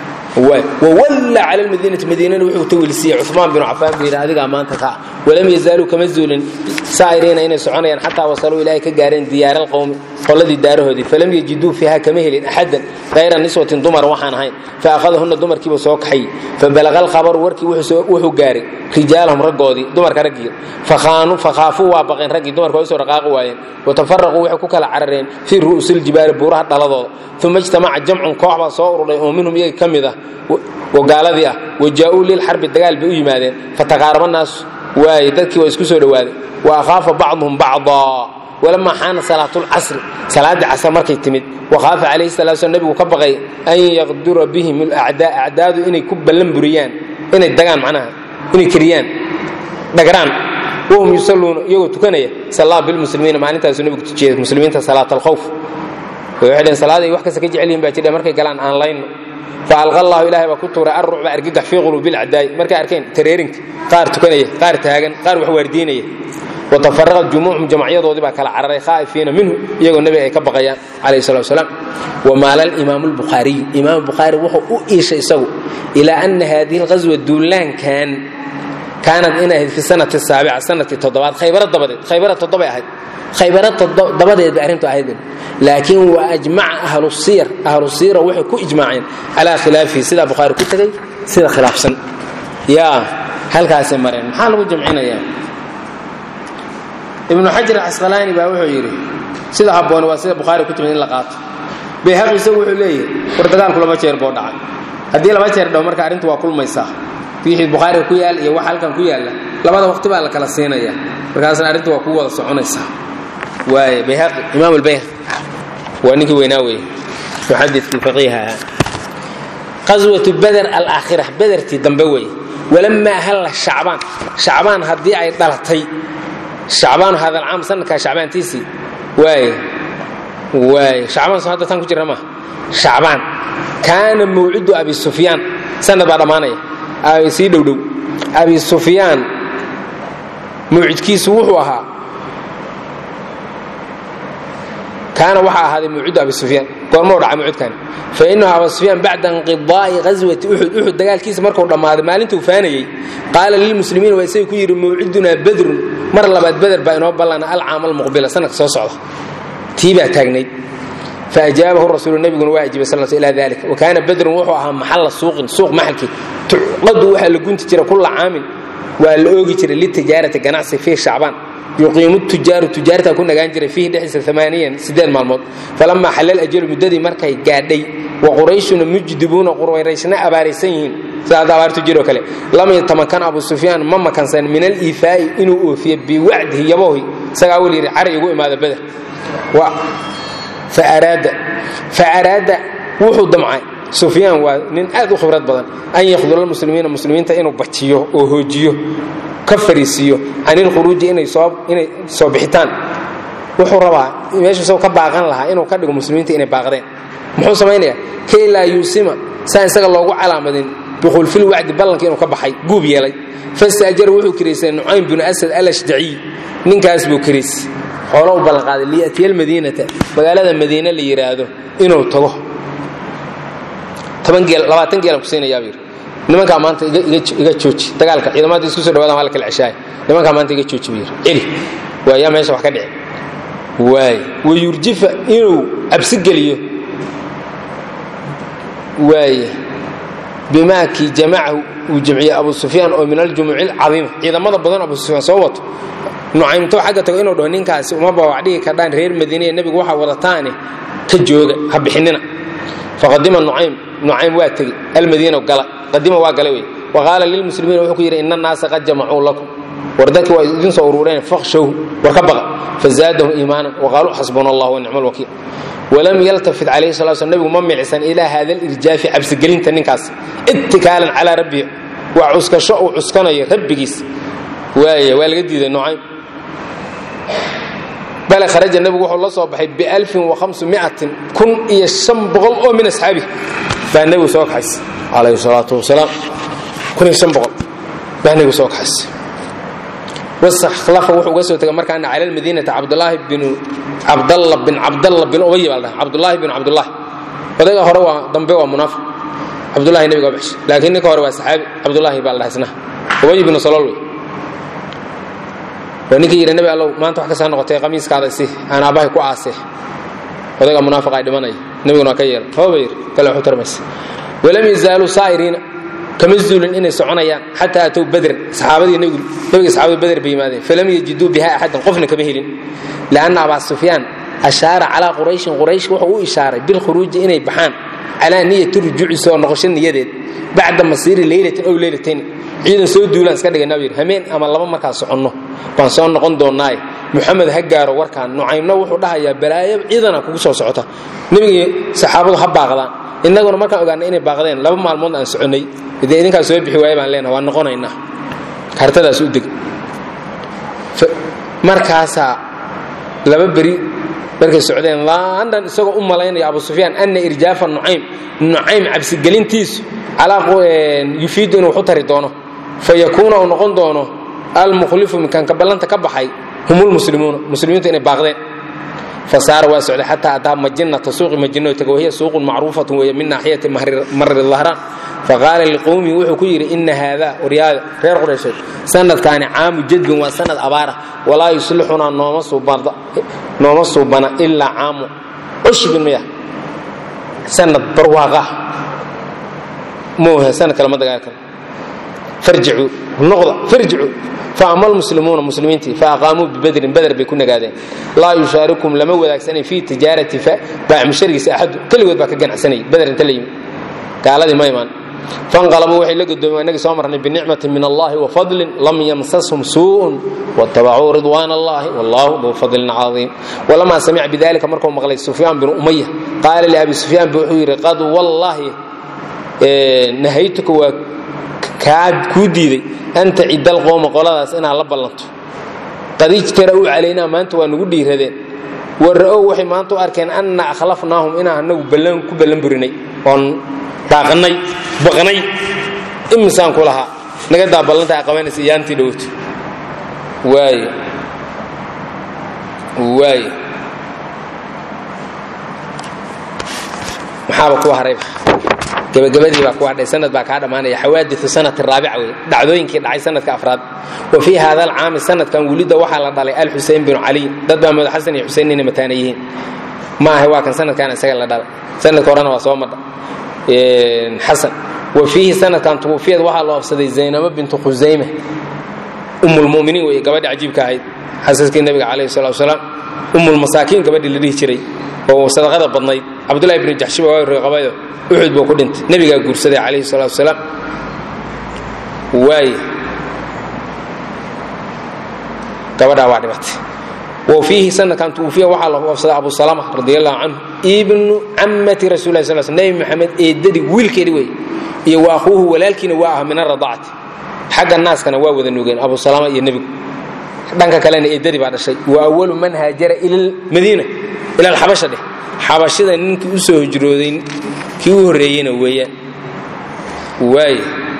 wwalla cala lmadiinati madiinana wuxuu tawilsiiyey cumaan binu cafaan buu yidhi adigaa maanta ka walam yazaaluu kama zuulin saa'iriina inay soconayaan xataa wasaluu ilaahay ka gaareen diyaara alqowmi qoladii daarahoodii falam yajiduu fiiha kama helin axadan hayra niswatin dumar waxaan ahayn faahadahunna dumarkiiba soo kaxay fabalaqa alkhabaru warkii wuxuu gaaray rijaalahum raggoodii dumarka raggii fakhaafuu waa baqeen raggii dumarka way soo dhaqaaqi waayeen watafaraquu waxay ku kala carareen fii ru'usiljibaali buuraha dhaladooda uma ijtamaca jamcun koox baa soo ururay oo minhum iyaga ka mid ah oo gaaladii ah wajaa'uu lilxarbi dagaal bay u yimaadeen fataqaaraba naasu waaye dadkii waa isku soo dhowaaday wa akhaafa bacduhum bacdaa walamaa xaana salaatulcasri salaaddii casr markay timid wakhaafa calayhi salatu slam nebigu ka baqay an yaqdura bihim alacdaa acdaadu inay ku ballan buriyaan inay dagaan macnaha inay keriyaan dhagraan wahum yusalluuna iyagoo tukanaya sallaa bilmuslimiina maalintaasu nebigu tujiyey muslimiinta salaat alkhawf waxay dheen salaaday wax kasta ka jecel yihin baa jidha markay galaan aan layno faalqa allahu ilahay baa ku tuuray arrucba argagax fii quluubi lcadaa'i markay arkeen tareerinka qaar tukanaya qaar taagan qaar wax waardiinaya watafaraqat jumuucum jamacyadoodii baa kala cararay khaa'ifiina minhu iyagoo nebiga ay ka baqayaan calayhi salatu wasalaam wamaala alimaamu albukhaariyu imaam bukhaari wuxuu u iishay isagu ilaa ana haadihi alghaswa duulaankan kaanad inay ahayd fi sanati saabica sanadkii toddobaad khaybara dabadeed khaybara toddobay ahayd khaybara dabadeed bay arrintu ahayd laakiin wa ajmaca ahlu siyar ahlu siyara waxay ku ijmaaceen calaa khilaafihi sidaa bukhaari ku tegay sida khilaafsan yaa halkaasay mareen maxaa lagu jamcinayaa ibnu xajar alcasqalaani baa wuxuu yidhi sida habboon waa sida bukhaari ku timid in la qaato bayhaqi isagu wuxuu leeyahay war dagaalku laba jeer boo dhacay haddii laba jeer dhaw marka arrintu waa kulmaysaa wixii bukhaariga ku yaal iyo wax halkan ku yaalla labada waqti baa la kala siinaya markaasna arrintu waa ku wada soconaysaa waaye bayhaqi imaam albayhaqi waa ninkii weynaa weeye muxadidkii faqiiha ahaa qaswatu beder alaakhira bedertii dambe weeye walamaa halla shacbaan shacbaan haddii ay dhalatay shacbaanu hadalcaam sanadkaa shacbaantiisii waay waay shacbaan soo hadda tan ku jirna maaha shacbaan kaana mawcidu abi sufyaan sanad baa dhammaanaya sii dhowdhow abi sufyaan mawcidkiisu wuxuu ahaa kaana waxaa ahaaday mawcidu abi sufyaan goormau dhaca mawcidkani fa inahu aba sufyaan bacda inqidaa'i ghaswati uxud uxud dagaalkiisa markuu dhammaaday maalintuu faanayey qaala lilmuslimiin waa isaga ku yidhi mawcidunaa badrun mar labaad beder baa inoo ballana alcaama almuqbila sanadka soo socda tii baa taagnayd faajaabahu rasuulu nabiguna waa ajibay sal ila dalik wa kaana badrun wuxuu ahaa maxalla suuqin suuq maxalkii tucqadu waxaa la gunti jira kulla caamin waa la oogi jiray litijaarati ganacsi fii shacbaan yuqiimu tujaaru tujaartaa ku nagaan jiray fiihi dhexdiisa amaaniyan siddeed maalmood falamaa xallal ajalu muddadii markay gaadhay wa qurayshuna mujdibuuna qurayrayshna abaaraysan yihiin sida hadda abaartu jiroo kale lam yatamakan abu sufyaan ma makansan min aliifaa'i inuu oofiyo biwacdihi yaboohi isagaa weli yidhi cari igu imaada beder faaraada wuxuu damcay sufyaan waa nin aad u khibrad badan an yakhdula muslimiina muslimiinta inuu bajiyo oo hoojiyo ka fariisiiyo can ilkhuruuji inay soo bixitaan wuxuu rabaa meeshu isagoo ka baaqan lahaa inuu ka dhigo muslimiinta inay baaqdeen muxuu samaynayaa kay laa yuusima saa isaga loogu calaamadin bikhulfil wacdi ballanka inuu ka baxay guub yeelay fastaajara wuxuu kiraystay nucaym binu asad alashdaciy ninkaas buu kiraysay xoolo u ballanqaaday liyatiya almadiinata magaalada madiine la yidhaahdo inuu tago toban geel labaatan geelan ku siinayaabuu yidhi nimankaa maanta iga jooji dagaalka ciidamada isku soo dhawaadaan waa la kala ceshaaya nimankaa maanta iga jooji buu yidhi celi waayaa meesha wax ka dhici waay wayurjifa inuu cabsi geliyo waaye bimaakii jamacahu uu jamciyey abu sufyaan oo min aljumuuci alcadiima ciidamada badan abu sufyaan soo wato nucaymto xagga tago inuu dhaho ninkaasi uma bawaacdhigi kardhaan reer madiinaya nebigu waxaa wadataane ka jooga ha bixinina faqadima nucaym nucaym waa tegi almadiina gala qadima waa gala wey wa qaala lilmuslimiina wuxuu ku yidhi ina annaasa qad jamacuu lakum war dadki waa idin soo urureen fakhshawhu war ka baqa fazaadahum iimaanan waqaaluu xasbuna allah wa nicma alwakiil walam yaltafit calayhi sala slam nebigu ma milicsan ilaa hada alirjaafi cabsigelinta ninkaas ittikaalan calaa rabbihi waa cuskasho uu cuskanayo rabbigiis waaya waa laga diiday nucaym bale kharaja nebigu wuxuu la soo baxay bialfin wahamsumiatin kun iyo shan boqol oo min asxaabi baa nebigu soo kaxaysay calayhi salaatu wasalaam kun iyo shan boqol baa nebigu soo kaxaysay wasakhlafa wuxuu uga soo tegay markaana cala almadiinata cabdulaahi binu cabdalla bin cabdalla bin ubay baa la dhahay cabdulaahi bin cabdulaahi odayga hore waa dambe waa munaafiq cabdulahi nebiga waa baxshay laakiin ninka hore waa saxaabi cabdulaahi baa la dhahay isna ubay binu salool wey waa ninkii yidhi nebi allow maanta wax kastaa noqotay qamiiskaada isi aan aabbahay ku aasee odayga munaafiqa ay dhimanaya nebiguna waa ka yeela hooba yidhi kale waxu tarmaysa walam yazaaluu saa'iriina kama zuulin inay soconayaan xataa atow badran saxaabadii nebigu nebiga saxaabada bader bay yimaadeen falam yajiduu biha axadan qofna kama helin lianna abaa sufyaan ashaara calaa qurayshin quraysh wuxuu u ishaaray bilkhuruuji inay baxaan calaa niyati rujuuci soo noqosho niyadeed bacda masiiri leylatin ow leylatayn ciidan soo duulaan iska dhigay nabi hameen ama laba markaan soconno baan soo noqon doonnaaye muxamed ha gaaro warkaan nucaymna wuxuu dhahayaa balaayo ciidana kugu soo socota nebigii saxaabadu ha baaqdaan innaguna markaan ogaanay inay baaqdeen laba maalmood aan soconnay dee idinkaas soo bixi waaya baan leenaha waan noqonaynaa kartadaas u deg markaasaa laba beri markay socdeen london isagoo u malaynaya abu sufyaan ana irjaafa nucaym nucaym cabsigelintiisu yufiidu inuu waxu tari doono fayakuuna uu noqon doono almukhlifu minkanka ballanta ka baxay hum lmuslimuuna muslimiintu inay baaqdeen fasaara waa socday xataa ataa majinata suuqi majino taga wahiya suuqun macruufatun weeye min naaxiyati marri dahraan faqaala liqowmihi wuxuu ku yidhi ina haada waryaada reer quraysheed sanadkaani caamu jadbin waa sanad abaara walaa yuslixunaa nooma suubana ilaa caamu cushbin miya sanad barwaaqa moohe sanad kale ma dagaal karo farjicuu noqda farjicuu faama almuslimuuna muslimiintii faaqaamuu bibadrin bader bay ku nagaadeen laa yushaarikum lama wadaagsanay fii tijaarati baacmusharigiisa axadu keligood baa ka ganacsanayay bader inta la yimi gaaladii ma imaan fanqalabuu waxay la godoomeen inagii soo marnay binicmatin min allahi wafadlin lam yamsashum suu'un watabacuu ridwaan allahi wallahu duu fadlin cadiim walamaa samica bidalika markuu maqlay sufyaan binu umaya qaala liabi sufyaan bu wuxuu yidhi qad wallaahi nahaytuka waa kaa kuu diiday an tacida alqowma qoladaas inaad la ballanto qad ijtara'uu calaynaa maanta waa nugu dhiiradeen wara'ow waxay maanta u arkeen anna akhlafnaahum inaan anagu ballan ku ballan burinay oon daaqannay baqnay imisaan ku lahaa naga daa ballanta a qabanaysa iyaantii dhowto waayo waayo maxaaba kuwa harayba gabagabadii baa ku hadhay sanad baa kaa dhammaanaya xawaadiu sanati raabica wey dhacdooyinkii dhacay sanadka afraad wa fii hada alcaami sanadkan welidda waxaa la dhalay alxusein binu caliy dad baa madax xasan iyo xusein inay mataana yihiin ma ahe waa kan sanadkan isaga la dhalay sanadka horena waa soo madha xasan wa fiihi sanadkan tuwufiyad waxaa loo absaday zaynabo bintu khusayme ummulmuminiin wey gabadhi cajiibka ahayd xasaskii nabiga calayhi salatu wasalaam ummulmasaakiin gabadhii la dhihi jiray oo sadaqada badnayd cabdullahi bnu jaxshiba waa reeqabayo uxud buu ku dhintay nebigaa guursaday calayhi salatu wasalaam waaye gabadhaa waa dhimatay wa fiihi sanadkan tuufiya waxaa lagu absaday abu salama radi allahu canhu ibnu cammati rasul lah sal sl nebi maxamed eedadii wiilkeedi wey iyo wa akhuuhu walaalkiina waa ah min aradacati xagga naaskana waa wada nugeen abu salama iyo nebigu dhanka kalena eedadii baa dhashay wa awalu man haajara ila madiina ila alxabasha dheh xabashida ninkii u soo hijrooday kii u horreeyeyna weeyaan waay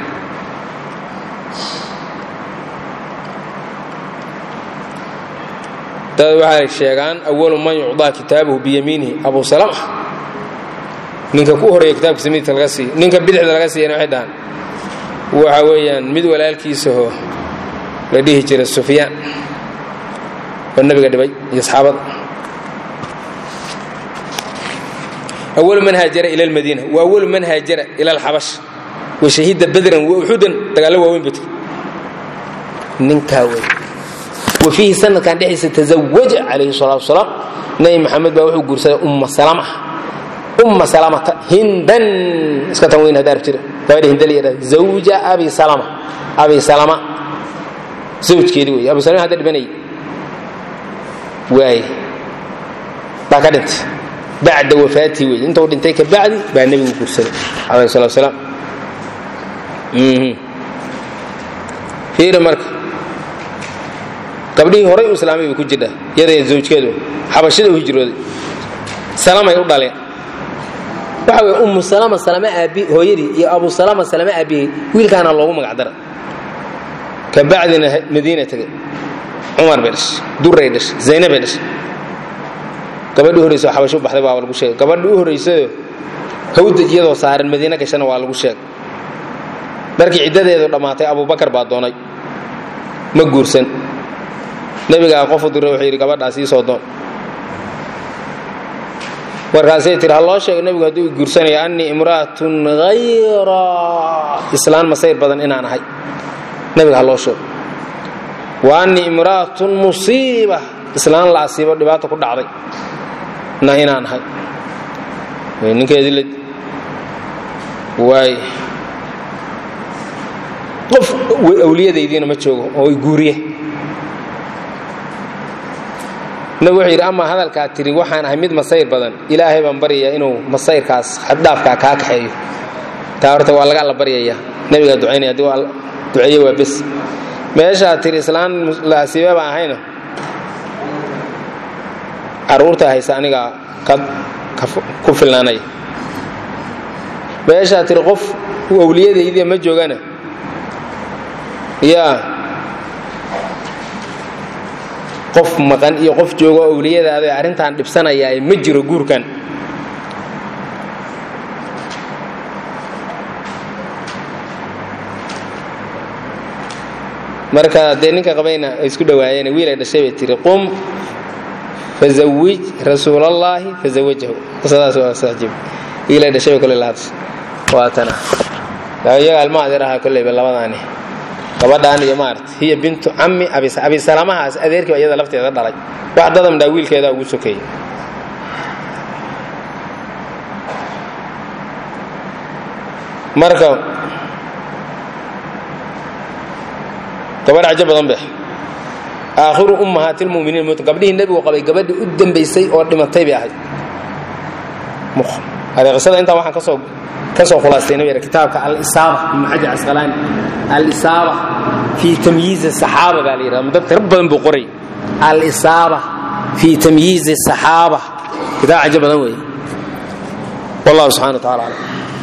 dad waxay sheegaan awalu man yucdaa kitaabahu biyamiinihi abu salama ninka ku horreeya kitaabkiisa midigta laga siiyo ninka bidixda laga siiyana waxay dhahaan waxa weeyaan mid walaalkiisahoo la dhihi jiray sufyaan oo nebiga dhibay iyo asxaabada awalu man haajara ila almadiina wa awalu man haajara ila alxabash wa shahida badran wa uxudan dagaallo waaweyn butay ninkaa wey wa fiihi sanadkan dhexdiisa tazawaja calayhi salatu wasalaam nebi maxamed baa wuxuu guursaday umma salama umma salamata hindan iska tan weyn hadaar jira gabadha hinda la yidhahda zawja abi salama abi salama zawjkeedi wey abu salama hadda dhibanayay waay baa ka dhintay bacda wafaatii wey intuu dhintay ka bacdi baa nebigu guursaday calayhi salatu wasalaam fiiri marka gabdhihii horay u islaamay bay ku jirtaa yadaya zawjkeedu xabashida u hijrooday salamay u dhaleen waxa weye ummu salama salama aabi hooyadii iyo abu salama salama aabihii wiilkaana loogu magac daray ka bacdina madiina tegay cumar bay dhashay duray dhashay zayna bay dhashay gabadhii horreysa oo xabasho u baxday waa lagu sheegay gabadhii u horraysayoo hawdaj iyadoo saaran madiine gashana waa lagu sheegay markii ciddadeedu dhammaatay abubakar baa doonay ma guursan nebigaa qofu diray wuxuu yidhi gabadhaas ii soo doon markaasay tiri ha loo sheego nebigu hadduu guursanaya annii imra'atun hayra islaan masayr badan inaan ahay nebiga ha loo sheego wa annii imra'atun musiiba islaan la asiibo dhibaata ku dhacday na inaan ahay ninkeedii la waay qof awliyadaydiina ma joogo oo i guuriye nabig wuxuu yidhi amaa hadalkaa tiri waxaan ahay mid masayr badan ilaahay baan baryayaa inuu masayrkaas xaddhaafkaa kaa kaxeeyo taa horta waa laga alla baryayaa nebigaa ducaynaya haddii waa duceeye waa bes meeshaa tiri islaan la asiibe baan ahayna carruurta haysa anigaa ku filnaanaya meeshaa tiri qof awliyadaydiya ma joogana yaa qof maqan iyo qof joogo awliyadaada arrintan dhibsanayaa ma jiro guurkan marka dee ninka qabayna ay isku dhawaayeen wiilay dhashay bay tiri qum fazawij rasuulallaahi fazawajahu qisadaas waa saajib wiilay dhashay bay kole lahadashay waa tana iyaga alma adeer ahaa kolleyba labadaani gabadhaan iyo maarata hiya bintu cammi abisalamahaas adeerkii baa iyada lafteeda dhalay wax dadamdhaa wiilkeedaa ugu sokeeyey marka gabadh cajo badan be aakhiru ummahaati lmuminiin mut gabdhihii nebigu qabay gabadhii u dambaysay oo dhimatay bay ahayd ade qisada intaa waxaan kasoo kasoo khulaastayna bayr kitaabka alisaaba ibnu xajar casqalaani alisaaba fii tamyiizi saxaaba baa la yidhahda dad tiro badan buu qoray alisaaba fii tamyiizi saxaaba kitaab cajo badan weeye wallahu subxana wa tacala aclam